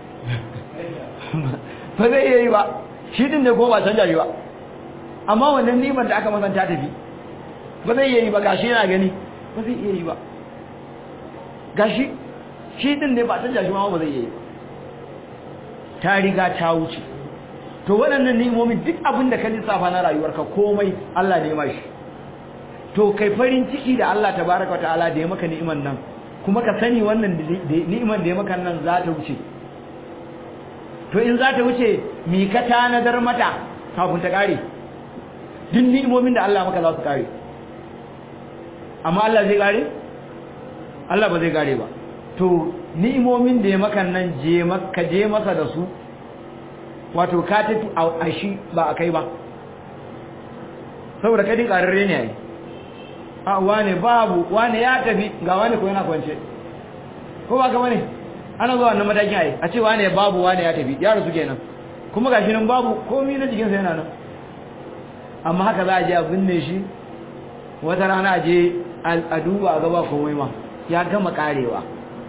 A: ba zai iya yi ba shi din ne ko ba canja shi ba amma wannan niman da aka masanta tafi ba zai iya yi ba gashi yana gani ba zai iya yi ba gashi shi din ne ba canja shi ma ba zai iya yi ba ta riga ta wuce to waɗannan ni'imomin duk abin da ka lissafa na rayuwarka komai Allah ne ma shi to kai farin ciki da Allah tabaraka ta'ala da ya maka ni'iman nan kuma ka sani wannan ni'iman da ya maka nan za ta wuce to in za ta wuce mi ka tanadar mata kafin ta kare duk ni'imomin da Allah maka za su kare amma Allah zai kare Allah ba zai kare ba to ni'imomin da ya maka nan je maka je masa da su wato ka tafi a shi ba a kai ba saboda kadin kararre ne yayi a wane babu wane ya tafi ga wane ko yana kwance ko ba ka bane ana zuwa wannan matakin ai a ce wane babu wane ya tafi ya rasu kenan kuma gashi nan babu komai na jikinsa yana nan amma haka za a je a binne shi wata rana a je a duba a gaba komai ma ya gama karewa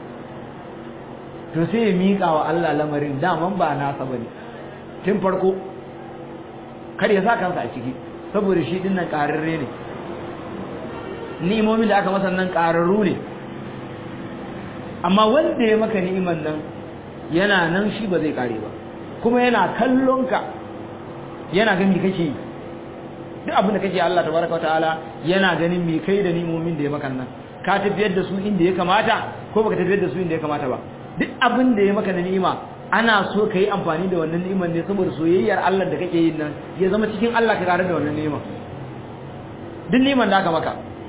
A: to sai ya miƙa wa Allah lamarin daman ba nasa bane tun farko kar ya sa kansa a ciki saboda shi din nan ƙararre ne ni'imomin da aka masa nan ƙararru ne amma wanda ya maka ni'iman nan yana nan shi ba zai ƙare ba kuma yana kallon ka yana ganin kake yi duk abin da kake Allah tabaraka ta'ala yana ganin me kai da ni'imomin da ya maka nan ka tafiyar da su inda ya kamata ko baka tafiyar da su inda ya kamata ba duk abin da ya maka na ni'ima ana so ka yi amfani da wannan ni'imar ne saboda soyayyar Allah da kake yin nan ya zama cikin Allah ka kare da wannan ni'ima duk ni'imar da aka maka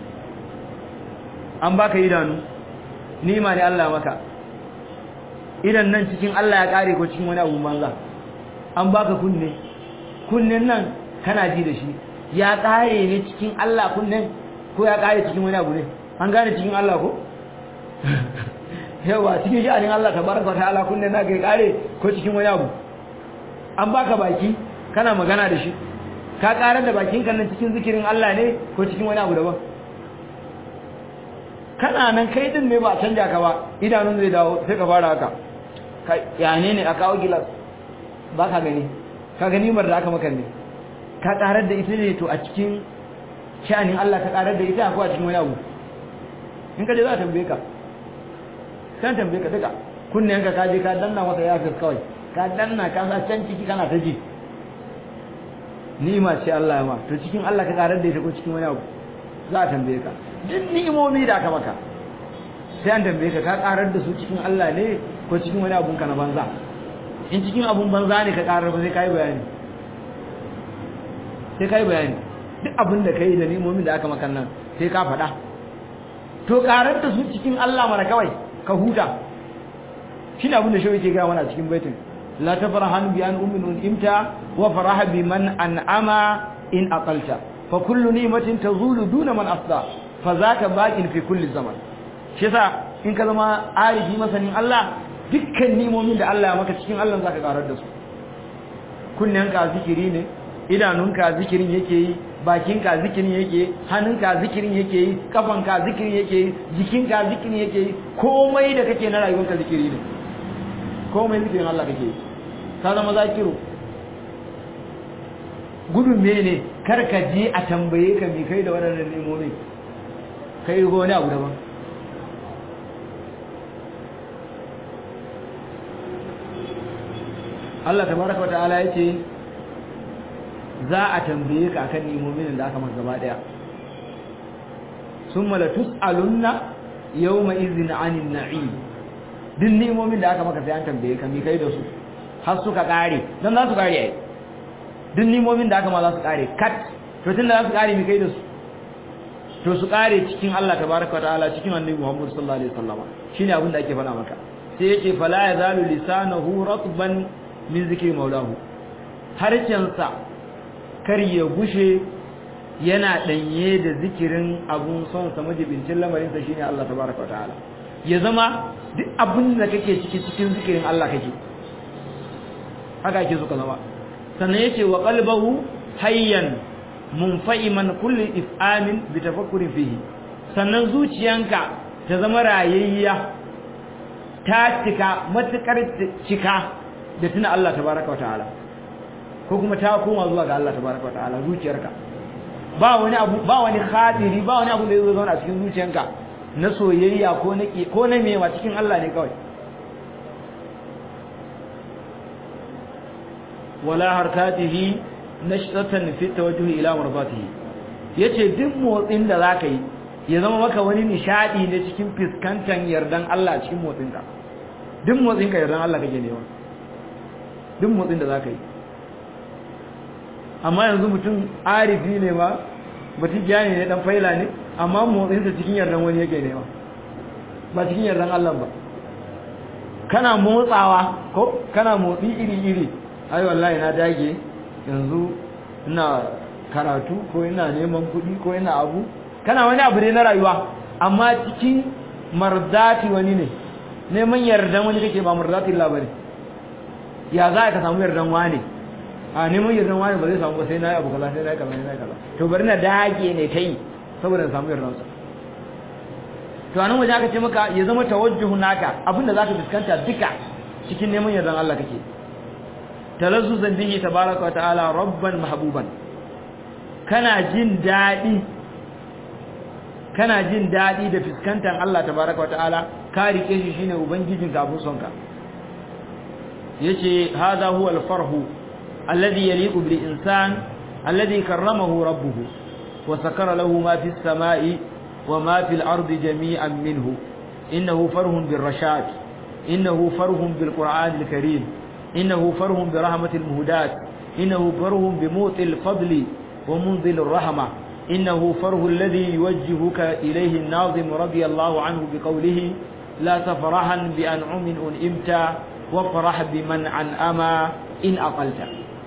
A: an baka idanu ni'ima ne Allah maka idan nan cikin Allah ya kare ko cikin wani abu manza an baka kunne kunnen nan kana ji da shi ya kare ne cikin Allah kunnen ko ya kare cikin wani abu ne an gane cikin Allah ko yawa cikin sha'anin Allah tabaraka ta'ala kunne na kai kare ko cikin wani abu an baka baki kana magana da shi ka karar da bakin kan nan cikin zikirin Allah ne ko cikin wani abu daban kana nan kai din ne ba a canja ka ba idanun zai dawo sai ka fara haka kai ya ne ne a kawo gilas ba ka gani ka gani mar da aka maka ne ka karar da ita ne to a cikin sha'anin Allah ka karar da ita ko a cikin wani abu in ka je za a tambaye ka kan tambaye ka duka kunnen ka kaje ka danna masa yafis kawai ka danna ka sa can ciki kana ta ji ni'ima ce Allah ya ma to cikin Allah ka karar da ita ko cikin wani abu za a tambaye ka duk ni'imomi da aka maka sai an tambaye ka ka karar da su cikin Allah ne ko cikin wani abun ka na banza in cikin abun banza ne ka karar ba sai kai bayani sai kai bayani duk abin da kai da ni'imomin da aka maka nan sai ka faɗa to karar da su cikin Allah mara kawai ka huta shi ne abin da shawai ke gaya mana cikin baitin la tafrahan bi an ummin imta wa faraha bi man an'ama in aqalta fa kullu ni'matin tazulu duna man asda fa zaka baqin fi kulli zaman shi yasa in ka zama arifi masanin Allah dukkan ni'imomin da Allah ya maka cikin Allah zaka karar da su kunnenka zikiri ne idanunka zikirin yake yi bakinka zikirin yake hannunka zikirin yake yi kafanka zikirin yake yi jikinka zikirin yake yi komai da kake na rayuwarka zikiri ne komai zikirin Allah kake yi ka zama zakiru gudun mene kar ka je a tambaye ka me kai da waɗannan nemomi kai ko wani abu daban Allah tabaraka wa ta'ala yace za a tambaye ka akan nimomin da aka maka gaba daya summa la tusalunna yawma idhin 'anil na'im din nimomin da aka maka sai an tambaye ka mi kai da su har suka kare dan za su kare ai din nimomin da aka ma za su kare kat to tun da za su kare mi kai da su to su kare cikin Allah tabaaraka ta'ala cikin annabi Muhammad sallallahu alaihi wasallam shine abin da ake faɗa maka sai yake fala yazalu lisanuhu ratban min zikri maulahu harcensa kar ya gushe yana danye da zikirin abun son sa majibincin lamarin sa shine Allah tabaraka wa ta'ala ya zama duk abin da kake ciki cikin zikirin Allah kake haka ake so ka zama sannan yace wa qalbahu hayyan munfa'iman kulli if'amin bi tafakkurin fihi sannan zuciyanka ta zama rayayya ta cika matukar cika da tuna Allah tabaraka wa ta'ala ko kuma ta koma zuwa ga Allah tabaraka wa ta'ala zuciyarka ba wani abu ba wani khadiri ba wani abu da zai zauna a cikin zuciyanka na soyayya ko na ko na mewa cikin Allah ne kawai wala harkatihi nashtatan fi tawajjuh ila marbatihi yace duk motsin da zaka yi ya zama maka wani nishadi ne cikin fiskantan yardan Allah cikin motsin ka duk motsin ka yardan Allah kake newa duk motsin da zaka yi amma yanzu mutum arifi ne ba mutum jani ne dan faila ne amma motsin sa cikin yardan wani yake newa ba cikin yardan Allah ba kana motsawa ko kana motsi iri iri ai wallahi na dage yanzu ina karatu ko ina neman kuɗi ko ina abu kana wani abu ne na rayuwa amma cikin marzati wani ne neman yardan wani kake ba marzati Allah bane ya za ka samu yardan wani a neman yardan wani ba zai samu ba sai na yi abu kaza sai na yi kaza sai na yi kaza to bari na dage ne ta yi saboda samu yardan sa to anan waje aka ce maka ya zama tawajjuhu naka abinda zaka fuskanta duka cikin neman yardan Allah kake talazzuzan bihi tabaraka wa ta'ala rabban mahbuban kana jin dadi kana jin dadi da fuskantar Allah tabaraka wa ta'ala ka rike shi shine ubangijin ka abun sonka yace hadha huwa al-farhu alladhi yaliqu bil insan alladhi karramahu rabbuhu wa sakara lahu ma fis samai wa ma fil ardi jami'an minhu innahu farhun bir rashad innahu farhun bil qur'an al-karim إنه فره برحمة المهدات إنه فره بموت الفضل ومنزل الرحمة إنه فره الذي يوجهك إليه الناظم رضي الله عنه بقوله لا تفرحا بأنعم أنئمت وافرح بمن أنأما إن أقلت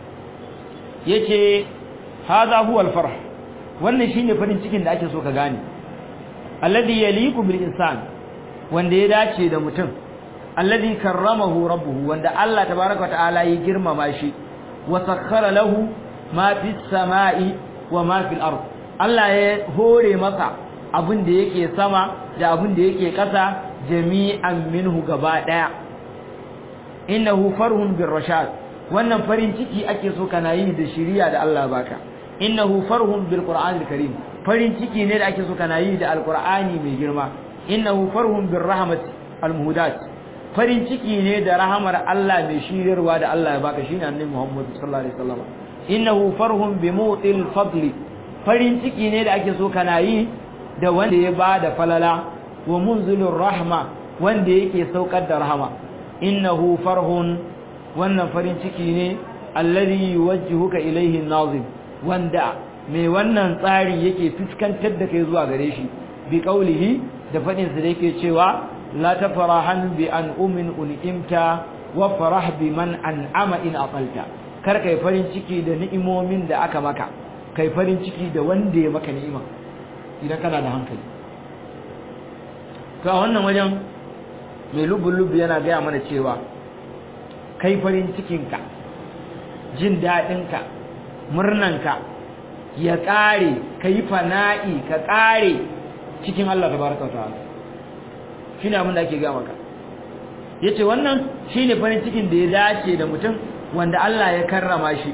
A: يتي هذا هو الفرح wannan shine farin cikin da ake so ka gane alladhi yaliqu bil insan wanda ya dace da mutum alladhi karramahu rabbuhu wanda Allah tabaaraka wa ta'ala ya girmama shi wa sakhkhara lahu ma fis samai wa ma fil ard Allah ya hore masa abin da yake sama da abin da yake ƙasa jami'an minhu gaba daya innahu farhun bir rashad wannan farin ciki ake so kana yi da shiriya da Allah baka innahu farhun bil qur'anil karim farin ciki ne da ake so kana yi da alqur'ani mai girma innahu farhun bir rahmati al muhdat farin ciki ne da rahamar Allah mai shiryarwa da Allah ya baka shine annabi Muhammad sallallahu alaihi wasallam innahu farhun bi mutil fadli farin ciki ne da ake so kana yi da wanda ya bada falala wa munzilur rahma wanda yake saukar da rahama innahu farhun wannan farin ciki ne alladhi yuwajjihuka ilayhi an-nazim wanda mai wannan tsari yake fuskantar da kai zuwa gare shi bi qaulihi da fadin sa da yake cewa لا تفرحن بأنعم أنعمت وفرح بمن أنعم إن أقلت kar kai farin ciki da ni'imomin da aka maka kai farin ciki da wanda ya maka ni'ima idan kana da hankali to a wannan wajen mai lubun yana gaya mana cewa kai farin cikinka jin daɗinka murnanka ya ƙare ka yi fana'i ka ƙare cikin Allah tabaraka wa ta'ala shine abin da ake ga maka yace wannan shine farin cikin da ya dace da mutum wanda Allah ya karrama shi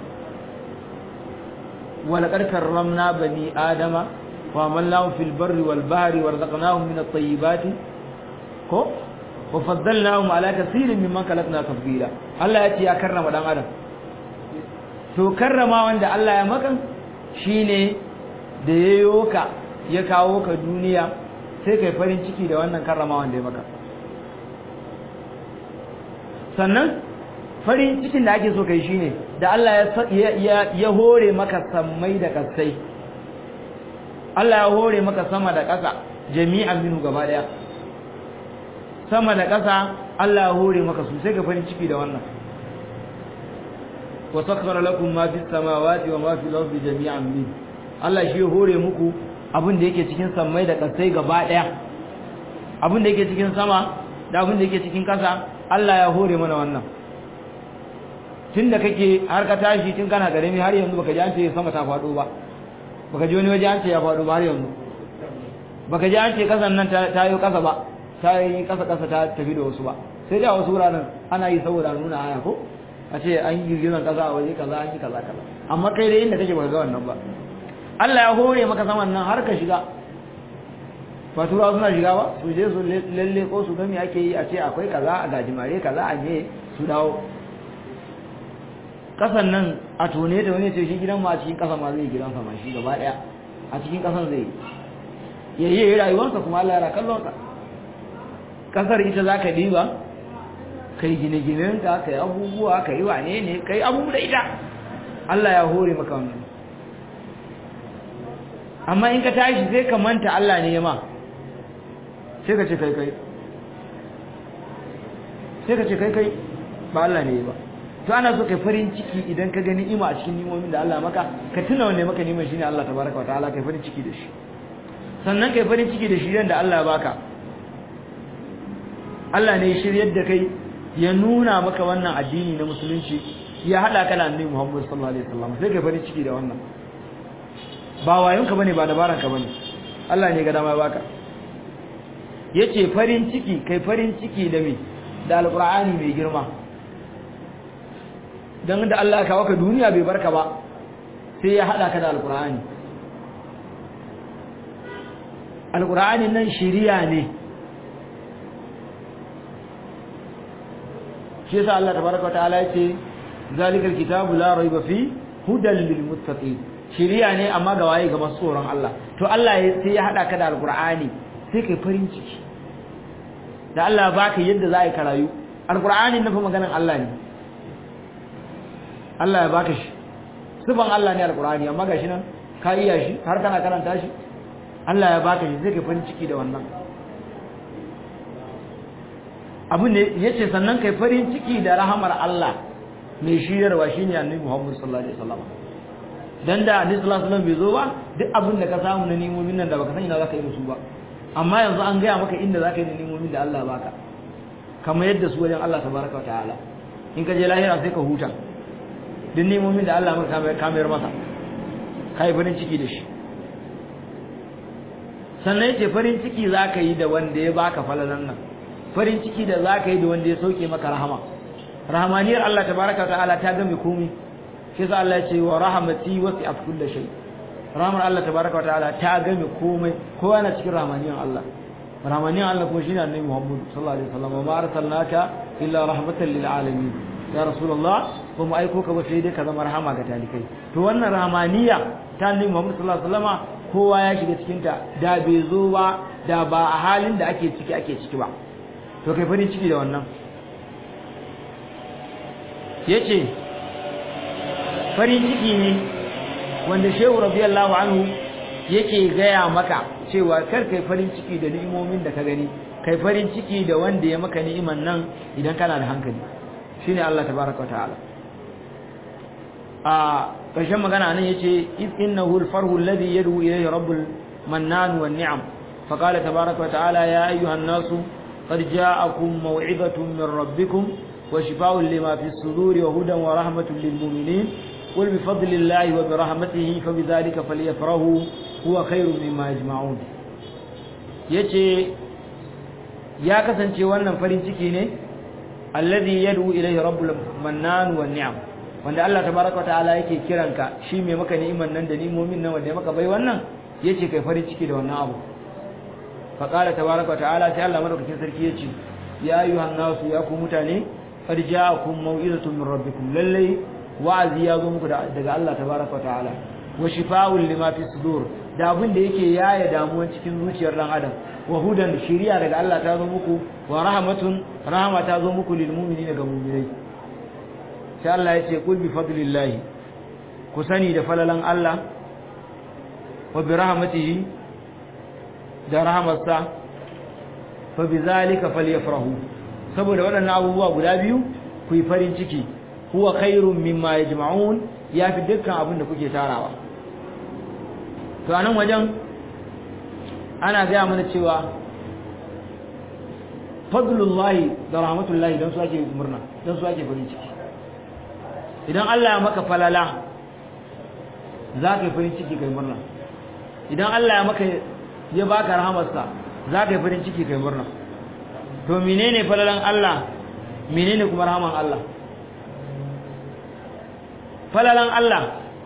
A: walaqad karramna bani adama wa amalnahum fil barri wal bahri warzaqnahum min at-tayyibati ko wa faddalnahum ala kaseerin mimman khalaqna tafdila Allah yace ya karrama dan adam to karrama wanda Allah ya maka shine da yayo ka ya kawo ka duniya sai kai farin ciki da wannan karramawan da ya maka sannan farin cikin da ake so kai shine da Allah ya ya hore maka sammai da kasai Allah ya hore maka sama da ƙasa jami'an minhu gaba daya sama da ƙasa Allah ya hore maka su sai ka farin ciki da wannan wa sakhkhara lakum ma fis samawati wa ma fil ardi jami'an min Allah shi ya hore muku abin da yake cikin sammai da kasai gaba daya abin da yake cikin sama da abin da yake cikin kasa Allah ya hore mana wannan tunda kake har ka tashi tun kana garemi har yanzu baka ji an ce sama ta fado ba baka ji wani waje an ce ya fado ba har yanzu baka ji an ce kasan nan ta yi kasa ba ta yi kasa kasa ta tafi da wasu ba sai dai a wasu wuraren ana yi saboda nuna aya ko a ce an yi girgizan kasa a waje kaza an yi kaza kaza amma kai dai inda kake baka ga wannan ba Allah ya hore maka saman nan har ka shiga ba turawa suna shiga ba su je su lalle ko su gami ake yi a ce akwai kaza a gajimare kaza a me su dawo kasan nan a tone da wani ce shi gidan ma a cikin kasa ma zai gidan sama shi gaba daya a cikin kasan zai ya yi rayuwarsa kuma Allah ya kallon ka kasar ita za ka diba kai gine-ginenka kai abubuwa kai wane ne kai abubuwa da ita Allah ya hore maka wannan amma in ka tashi sai ka manta Allah ne ya ma sai ka ce kai kai sai ka ce kai kai ba Allah ne ba to ana so kai farin ciki idan ka gani ima a cikin nimomin da Allah maka ka tuna wanne maka niman shine Allah tabaraka wataala kai farin ciki da shi sannan kai farin ciki da shirin da Allah ya baka Allah ne ya shiryar da kai ya nuna maka wannan addini na musulunci ya hada ka da Annabi Muhammad sallallahu alaihi wasallam sai kai farin ciki da wannan ba wayonka bane ba dabaranka bane Allah ne ga dama ya baka yace farin ciki kai farin ciki da me da alqur'ani mai girma dan da Allah ya kawo ka duniya bai barka ba sai ya hada ka da alqur'ani alqur'ani nan shiriya ne shi yasa Allah tabaraka ta'ala yace zalikal kitabu la raiba fi hudan lil muttaqin shiriya ne amma ga waye ga masu tsoron Allah to Allah sai ya hada ka da alqur'ani sai kai farin ciki da Allah baka yadda za a yi karayu alqur'ani na fa maganan Allah ne Allah ya baka shi sifan Allah ne alqur'ani amma gashi nan ka iya shi har kana karanta shi Allah ya baka shi sai kai farin ciki da wannan abu ne yace sannan kai farin ciki da rahamar Allah mai shiyarwa shine Annabi Muhammad sallallahu alaihi wasallam dan da Annabi sallallahu alaihi wasallam bai zo ba duk abin da ka samu na nimomin nan da baka san ina zaka yi da su ba amma yanzu an gaya maka inda zaka yi da nimomin da Allah baka kamar yadda su wajen Allah tabaraka wataala in ka je lahira sai ka huta duk nimomin da Allah maka kamar masa kai farin ciki da shi sannan yace farin ciki zaka yi da wanda ya baka falalan nan farin ciki da zaka yi da wanda ya sauke maka rahama rahmaniyar Allah tabaraka wataala ta game komai shi yasa Allah ya ce wa rahmati wasi'at kulli shay rahmar Allah tabaraka wataala ta game komai kowa na cikin rahmaniyar Allah rahmaniyar Allah kuma shine annabi Muhammad sallallahu alaihi wasallam ma arsalnaka illa rahmatan lil alamin ya rasulullah ba mu aiko ka ba sai dai ka zama rahama ga talikai to wannan rahmaniya ta annabi Muhammad sallallahu alaihi wasallam kowa ya shiga cikin ta da bai zo ba da ba a halin da ake ciki ake ciki ba to kai farin ciki da wannan yace farin ciki ne wanda shehu radiyallahu anhu yake gaya maka cewa kar kai farin ciki da ni'imomin da ka gani kai farin ciki da wanda ya maka ni'iman nan idan kana da hankali shine Allah tabaaraka wa ta'ala a ƙarshen magana nan yace innahu al-farhu alladhi yad'u ilayhi rabbul mannan wan ni'am faqala tabaaraka wa ta'ala ya ayyuhan nasu qad ja'akum maw'izatun min rabbikum wa shifaa'un lima fi as-suduri wa hudan wa rahmatun lil mu'minin قل بفضل الله وبرحمته فبذلك فليفرحوا هو خير مما يجمعون yace ya kasance wannan farin ciki ne alladhi yad'u ilayhi rabbul mannan wan ni'am wanda Allah tabaaraka ta'ala yake kiranka shi mai maka ni'iman nan da ni'imomin nan wanda ya maka bai wannan yace kai farin ciki da wannan abu fa qala tabaaraka ta'ala sai Allah madaukakin sarki yace ya ayyuhan nasu ya ku mutane qad ja'akum maw'izatun min rabbikum lallai wa'azi ya zo muku daga Allah tabaraka ta'ala wa shifaa'un lima fi sudur da abin da yake yaya damuwan cikin zuciyar dan adam wa hudan shiriya daga Allah ta zo muku wa rahmatun rahama ta zo muku lil mu'minina ga mu'minai sai Allah ya ce kul bi fadlillahi ku sani da falalan Allah wa bi rahmatihi da rahmatsa fa bi zalika falyafrahu saboda waɗannan abubuwa guda biyu ku yi farin ciki huwa khairun mimma yajma'un yafi dukkan abin da kuke tarawa to anan wajen ana gaya mana cewa fadlullahi da rahmatullahi don su ake murna don su ake farin ciki idan Allah ya maka falala za ka yi farin ciki kai murna idan Allah ya maka ya baka rahamarsa za ka yi farin ciki kai murna to menene falalan Allah menene kuma rahaman Allah falalan Allah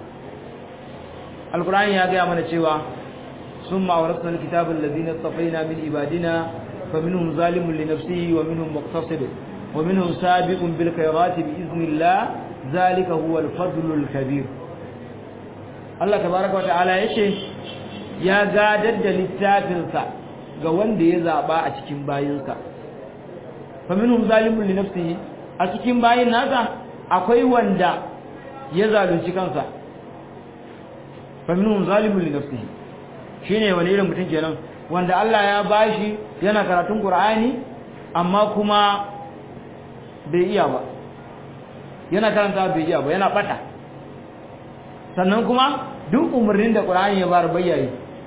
A: alkur'ani ya gaya mana cewa summa awrasna alkitaba alladhina istafaina min ibadina faminhum zalimun li nafsihi wa minhum muqtasid wa minhum sabiqun bil khayrati bi idhnillah zalika huwa al-fadlul kabir Allah tabaaraka wa ta'ala yace ya gadar da littafinsa ga wanda ya zaba a cikin bayinsa faminhum zalimun li nafsihi a cikin bayin nasa akwai wanda ya zalunci kansa faminhum zalimun li nafsihi shine wani irin mutum kenan wanda Allah ya bashi yana karatun Qur'ani amma kuma bai iya ba yana karanta bai iya ba yana bata sannan kuma duk umarnin da Qur'ani ya bar bayyayi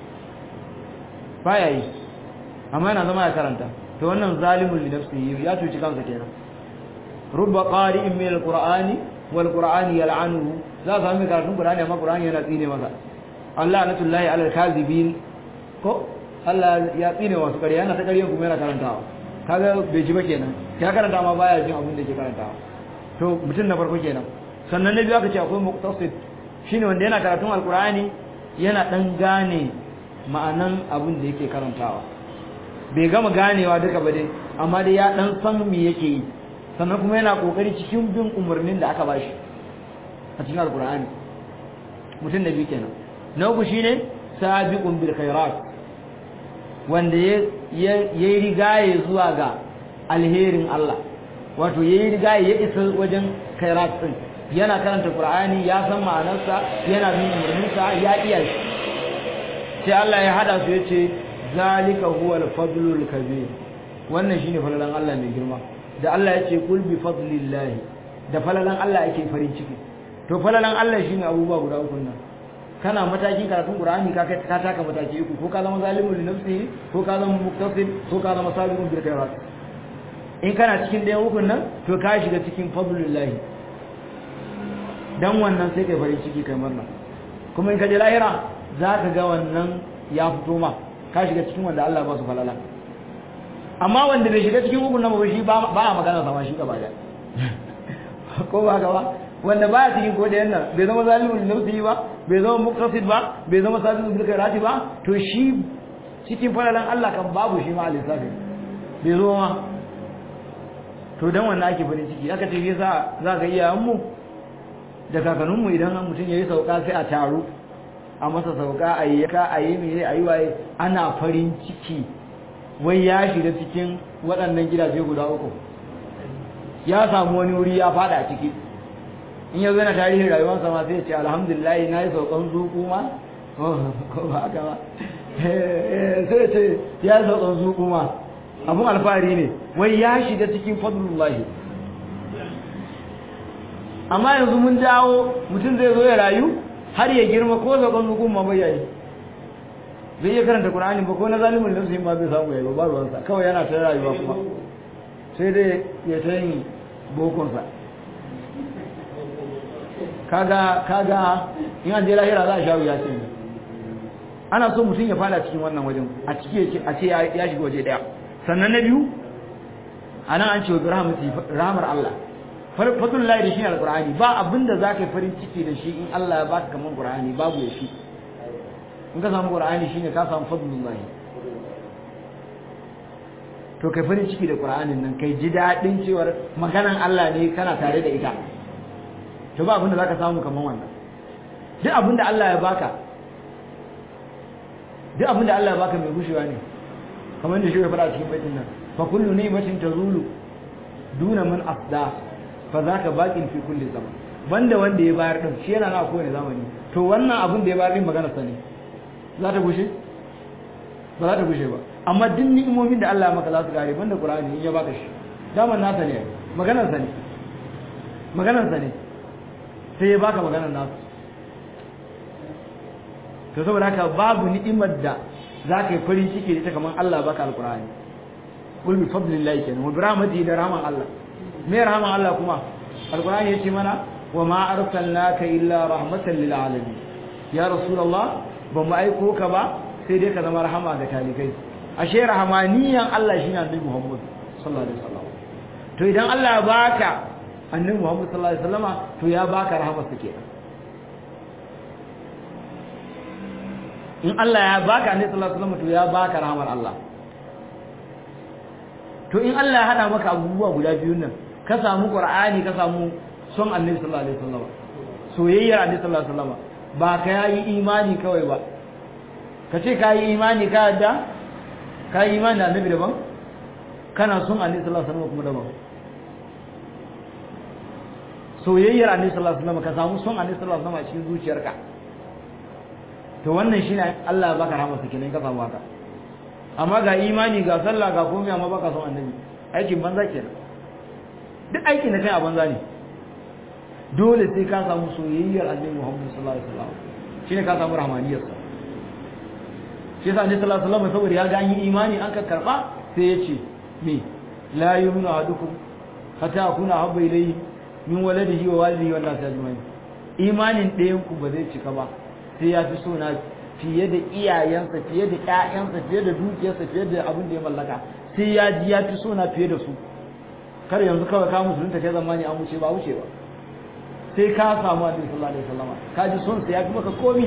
A: baya yi amma yana zama ya karanta to wannan zalimul li nafsihi ya tuci kansa kenan rubba qari'in min alqur'ani wal qur'ani yal'anuhu za ka mai karatun qur'ani amma qur'ani yana tsine masa Allah natullahi alal kadhibin ko Allah ya tsine wasu ƙarya yana ta ƙaryan kuma yana karantawa kaga bai ji ba kenan ya karanta ma baya jin abin da yake karantawa to mutum na farko kenan sannan na biyu aka ce akwai muqtasid shine wanda yana karatun alqur'ani yana dan gane ma'anan abin da yake karantawa bai gama ganewa duka ba dai amma dai ya dan san me yake yi sannan kuma yana kokari cikin bin umarnin da aka bashi a cikin alqur'ani mutum na biyu kenan na uku shine sabiqun bil khairat wanda ya yi rigaye zuwa ga alherin Allah wato ya yi rigaye ya isa wajen khairat din yana karanta qur'ani ya san ma'anarsa yana bin umarninsa ya iya shi sai Allah ya hada su yace zalika huwa al-fadlul kabir wannan shine falalan Allah mai girma da Allah yace kul bi fadlillahi da falalan Allah yake farin ciki to falalan Allah shine abubuwa guda uku nan kana matakin karatun Qur'ani ka kai ka taka mataki uku ko ka zama zalimul li nafsihi ko ka zama muqtasid ko ka zama sabiqun bil khairat in kana cikin ɗayan ukun nan to ka shiga cikin fadlillahi dan wannan sai kai farin ciki kai murna kuma in ka je lahira za ka ga wannan ya fito ma ka shiga cikin wanda Allah ba su falala amma wanda bai shiga cikin ukun nan ba shi ba a magana sama shi gaba da ko ba ka ba wanda baya cikin ko da yannan bai zama zalimin nafsi ba bai zama muqtasid ba bai zama sabiqun bil khairati ba to shi cikin falalan Allah kan babu shi ma alisafi bai zo ma to dan wannan ake farin ciki aka ce yasa za ga iyayen mu da kakannin mu idan mutum yayi sauka sai a taru a masa sauka a yi yaka a yi mene a yi waye ana farin ciki wai ya shiga cikin waɗannan gidaje guda uku ya samu wani wuri ya fada a ciki in ya zana tarihin rayuwarsa ma sai ya ce alhamdulillah na yi saukan zuku ma ko ba haka ba sai ya ce ya yi saukan zuku ma abun alfahari ne wai ya shiga cikin fadlullahi amma yanzu mun dawo mutum zai zo ya rayu har ya girma ko zaɓen hukun ma bai yayi zai iya karanta Qur'ani ba ko na zalimin nafsi ma bai samu yayi ba ruwansa kawai yana ta rayuwa kuma sai dai ya ta yin bokonsa kaga kaga in an je lahira za a sha wuya ce ana so mutum ya fada cikin wannan wajen a ciki a ce ya shiga waje daya sannan na biyu anan an ce wa rahmar Allah fatullahi da shi ne alqur'ani ba abinda zaka yi farin ciki da shi in Allah ya baka kaman qur'ani babu ya shi in ka samu qur'ani shine ka samu fadlullahi to kai farin ciki da qur'anin nan kai ji dadin cewar maganan Allah ne kana tare da ita to ba abinda zaka samu kaman wannan duk abinda Allah ya baka duk abinda Allah ya baka mai gushewa ne kamar da shi ya fara cikin baitin nan fa kullu ni'matin tazulu duna man afda fa zaka baqin fi kulli zaman banda wanda ya bayar din shi yana na kowane zamani to wannan abin da ya bayar din magana sa ne za ta gushe ba za ta gushe ba amma duk ni'imomin da Allah ya maka za su kare banda Qur'ani in ya baka shi daman nasa ne maganar sa ne maganarsa ne sai ya baka maganar nasu to saboda haka babu ni'imar da za ka yi farin ciki da ita kamar Allah baka alkur'ani kul bi fadlillahi kenan wa bi rahmatihi da rahman Allah me rahman Allah kuma alkur'ani yace mana wa ma arsalnaka illa rahmatan lil alamin ya rasulullah ba mu aiko ka ba sai dai ka zama rahama ga talikai ashe rahmaniyan Allah shine annabi Muhammad sallallahu alaihi wasallam to idan Allah ya baka annabi Muhammad sallallahu alaihi wasallama to ya baka rahamar sa kenan in Allah ya baka annabi sallallahu alaihi wasallam to ya baka rahamar Allah to in Allah ya hada maka abubuwa guda biyun nan ka samu Qur'ani ka samu son annabi sallallahu alaihi wasallam soyayyar annabi sallallahu alaihi wasallam ba ka yi imani kawai ba ka ce ka yi imani ka yadda ka yi imani da annabi daban kana son annabi sallallahu alaihi wasallam kuma daban soyayyar annabi sallallahu alaihi wasallam ka samu son annabi sallallahu alaihi wasallam a cikin zuciyarka to wannan shine Allah ya baka rahama kenan ka samu haka amma ga imani ga sallah ga komai amma baka son annabi aikin banza kenan duk aikin da kai a banza ne dole sai ka samu soyayyar annabi Muhammad sallallahu alaihi wasallam shine ka samu rahmaniyar sa shi yasa annabi sallallahu alaihi wasallam saboda ya ga an yi imani an ka karba sai ya ce me la yu'minu ahadukum hatta akuna habba ilayhi min waladihi wa walidihi wan nas ajma'in imanin ɗayan ku ba zai cika ba sai ya fi sona fiye da iyayensa fiye da ƴaƴansa fiye da dukiyarsa fiye da abin da ya mallaka sai ya ji ya fi sona fiye da su kar yanzu kawai ka musulunta kai zamani an wuce ba wuce ba sai ka samu annabi sallallahu alaihi wasallam ka ji son sa ya fi maka komi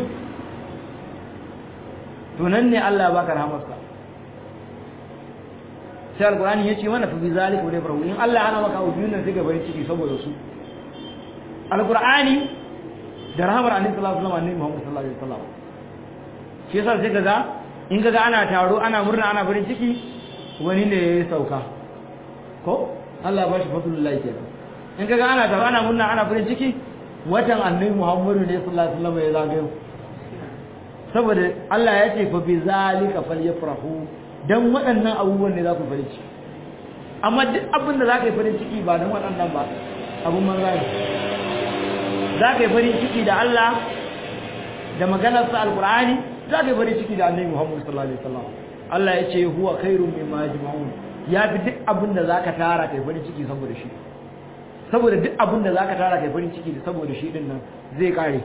A: to nan ne Allah ya baka rahamarsa sai alqur'ani yace mana fa bi zalika wa yafrahu in Allah ana maka abu biyun nan sai ga bari ciki saboda su alqur'ani da rahamar annabi sallallahu alaihi wasallam annabi Muhammad sallallahu alaihi wasallam shi yasa sai kaga in kaga ana taro ana murna ana farin ciki wani ne ya sauka ko Allah ya bashi fadlullahi kenan in kaga ana taro ana murna ana farin ciki watan annabi Muhammadu ne sallallahu alaihi wasallam ya zagayo saboda Allah ya ce fa bi zalika falyafrahu dan waɗannan abubuwan ne za ku farin ciki amma duk abin da za ka yi farin ciki ba dan waɗannan ba abun manza ne za ka yi farin ciki da Allah da maganarsa alkur'ani za ka yi farin ciki da annabi Muhammad sallallahu alaihi wasallam Allah ya ce huwa khairum mimma yajma'un ya fi duk abin da zaka tara kai farin ciki saboda shi saboda duk abin da zaka tara kai farin ciki saboda shi din nan zai kare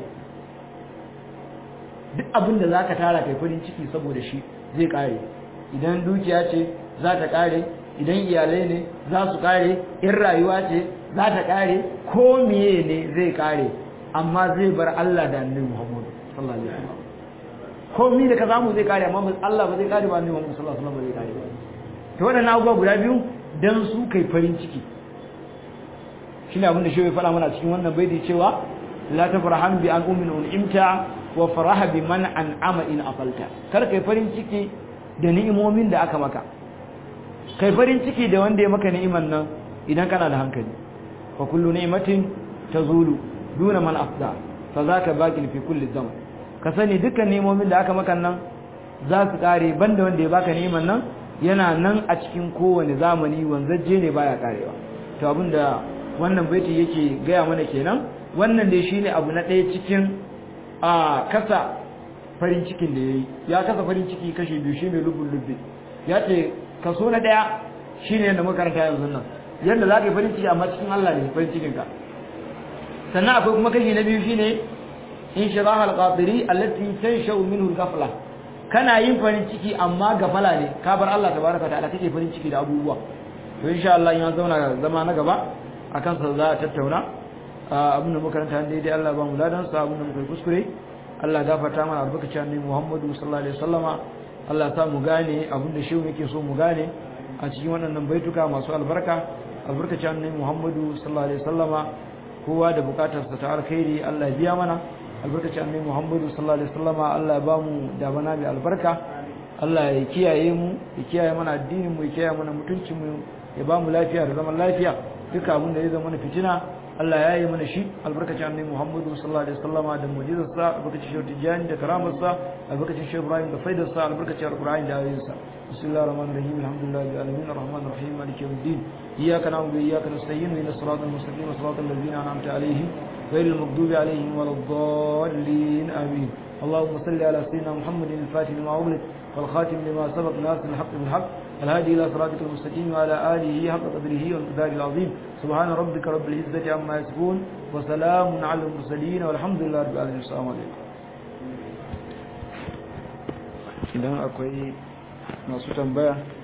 A: duk abin da zaka tara kai farin ciki saboda shi zai kare idan dukiya ce za ta kare idan iyalai ne za su kare in rayuwa ce za ta kare ko miye ne zai kare amma zai bar Allah da annabi Muhammad sallallahu alaihi wasallam ko mi da ka zamu zai kare amma Allah ba zai kare ba annabi Muhammad sallallahu alaihi wasallam zai kare ba to wadannan abubuwa guda biyu dan su kai farin ciki shine abin da shi ya faɗa mana cikin wannan baiti cewa la tafrahan bi an ummin un'imta wa faraha bi man an'ama in afalta kar kai farin ciki da ni'imomin da aka maka kai farin ciki da wanda ya maka ni'iman nan idan kana da hankali fa kullu ni'matin tazulu duna man afda fa zaka baqin fi kulli zaman ka sani dukkan ni'imomin da aka maka nan za su kare banda wanda ya baka ni'iman nan yana nan a cikin kowane zamani wanzaje ne baya karewa to abinda wannan baiti yake gaya mana kenan wannan dai shine abu na ɗaya cikin a kasa farin cikin da yayi ya kasa farin ciki kashe biyu shine lubul lubbi ya ce kaso na ɗaya shine yadda muka karanta yanzu nan yadda za ka yi farin ciki amma cikin Allah ne farin cikin ka sannan akwai kuma kashi na biyu shine inshirah al-qadiri allati tanshau minhu al-ghafla kana yin farin ciki amma gafala ne ka bar Allah tabaraka ta'ala kake farin ciki da abubuwa to insha Allah in zauna zama na gaba akan sa za a tattauna abin da makaranta daidai Allah ba mu ladan sa abin da muka kuskure Allah gafarta mana albarkaci annabi Muhammadu sallallahu alaihi wasallama Allah ta mu gane abin da shi yake so mu gane a cikin waɗannan baituka masu albarka albarkaci annabi Muhammadu sallallahu alaihi wasallama kowa da bukatar sa ta alkhairi Allah ya biya mana albarkaci annabi Muhammadu sallallahu alaihi wasallama Allah ya ba mu da bana mai albarka Allah ya kiyaye mu ya kiyaye mana addinin mu ya kiyaye mana mutuncin mu ya ba mu lafiya da zaman lafiya duka abin da ya zama na fitina Allah ya yi mana shi albarkacin annabi Muhammadu sallallahu alaihi wasallama da mu'jizarsa albarkacin shehu Tijani da karamarsa albarkacin shehu Ibrahim da faidarsa albarkacin alqur'ani da ayoyinsa bismillahir rahmanir rahim alhamdulillahi rabbil alamin arrahmanir rahim maliki yawmiddin iyyaka na'budu wa iyyaka nasta'in ihdinas siratal mustaqim siratal ladzina an'amta alaihim ghayril maghdubi alaihim waladdallin amin اللهم صل على سيدنا محمد الفاتح لما أغلق والخاتم لما سبق ناصر الحق بالحق الهادي إلى صراطك المستقيم وعلى آله حق قدره والمقدار العظيم سبحان ربك رب العزة عما يصفون وسلام على المرسلين والحمد لله رب العالمين السلام عليكم idan akwai masu tambaya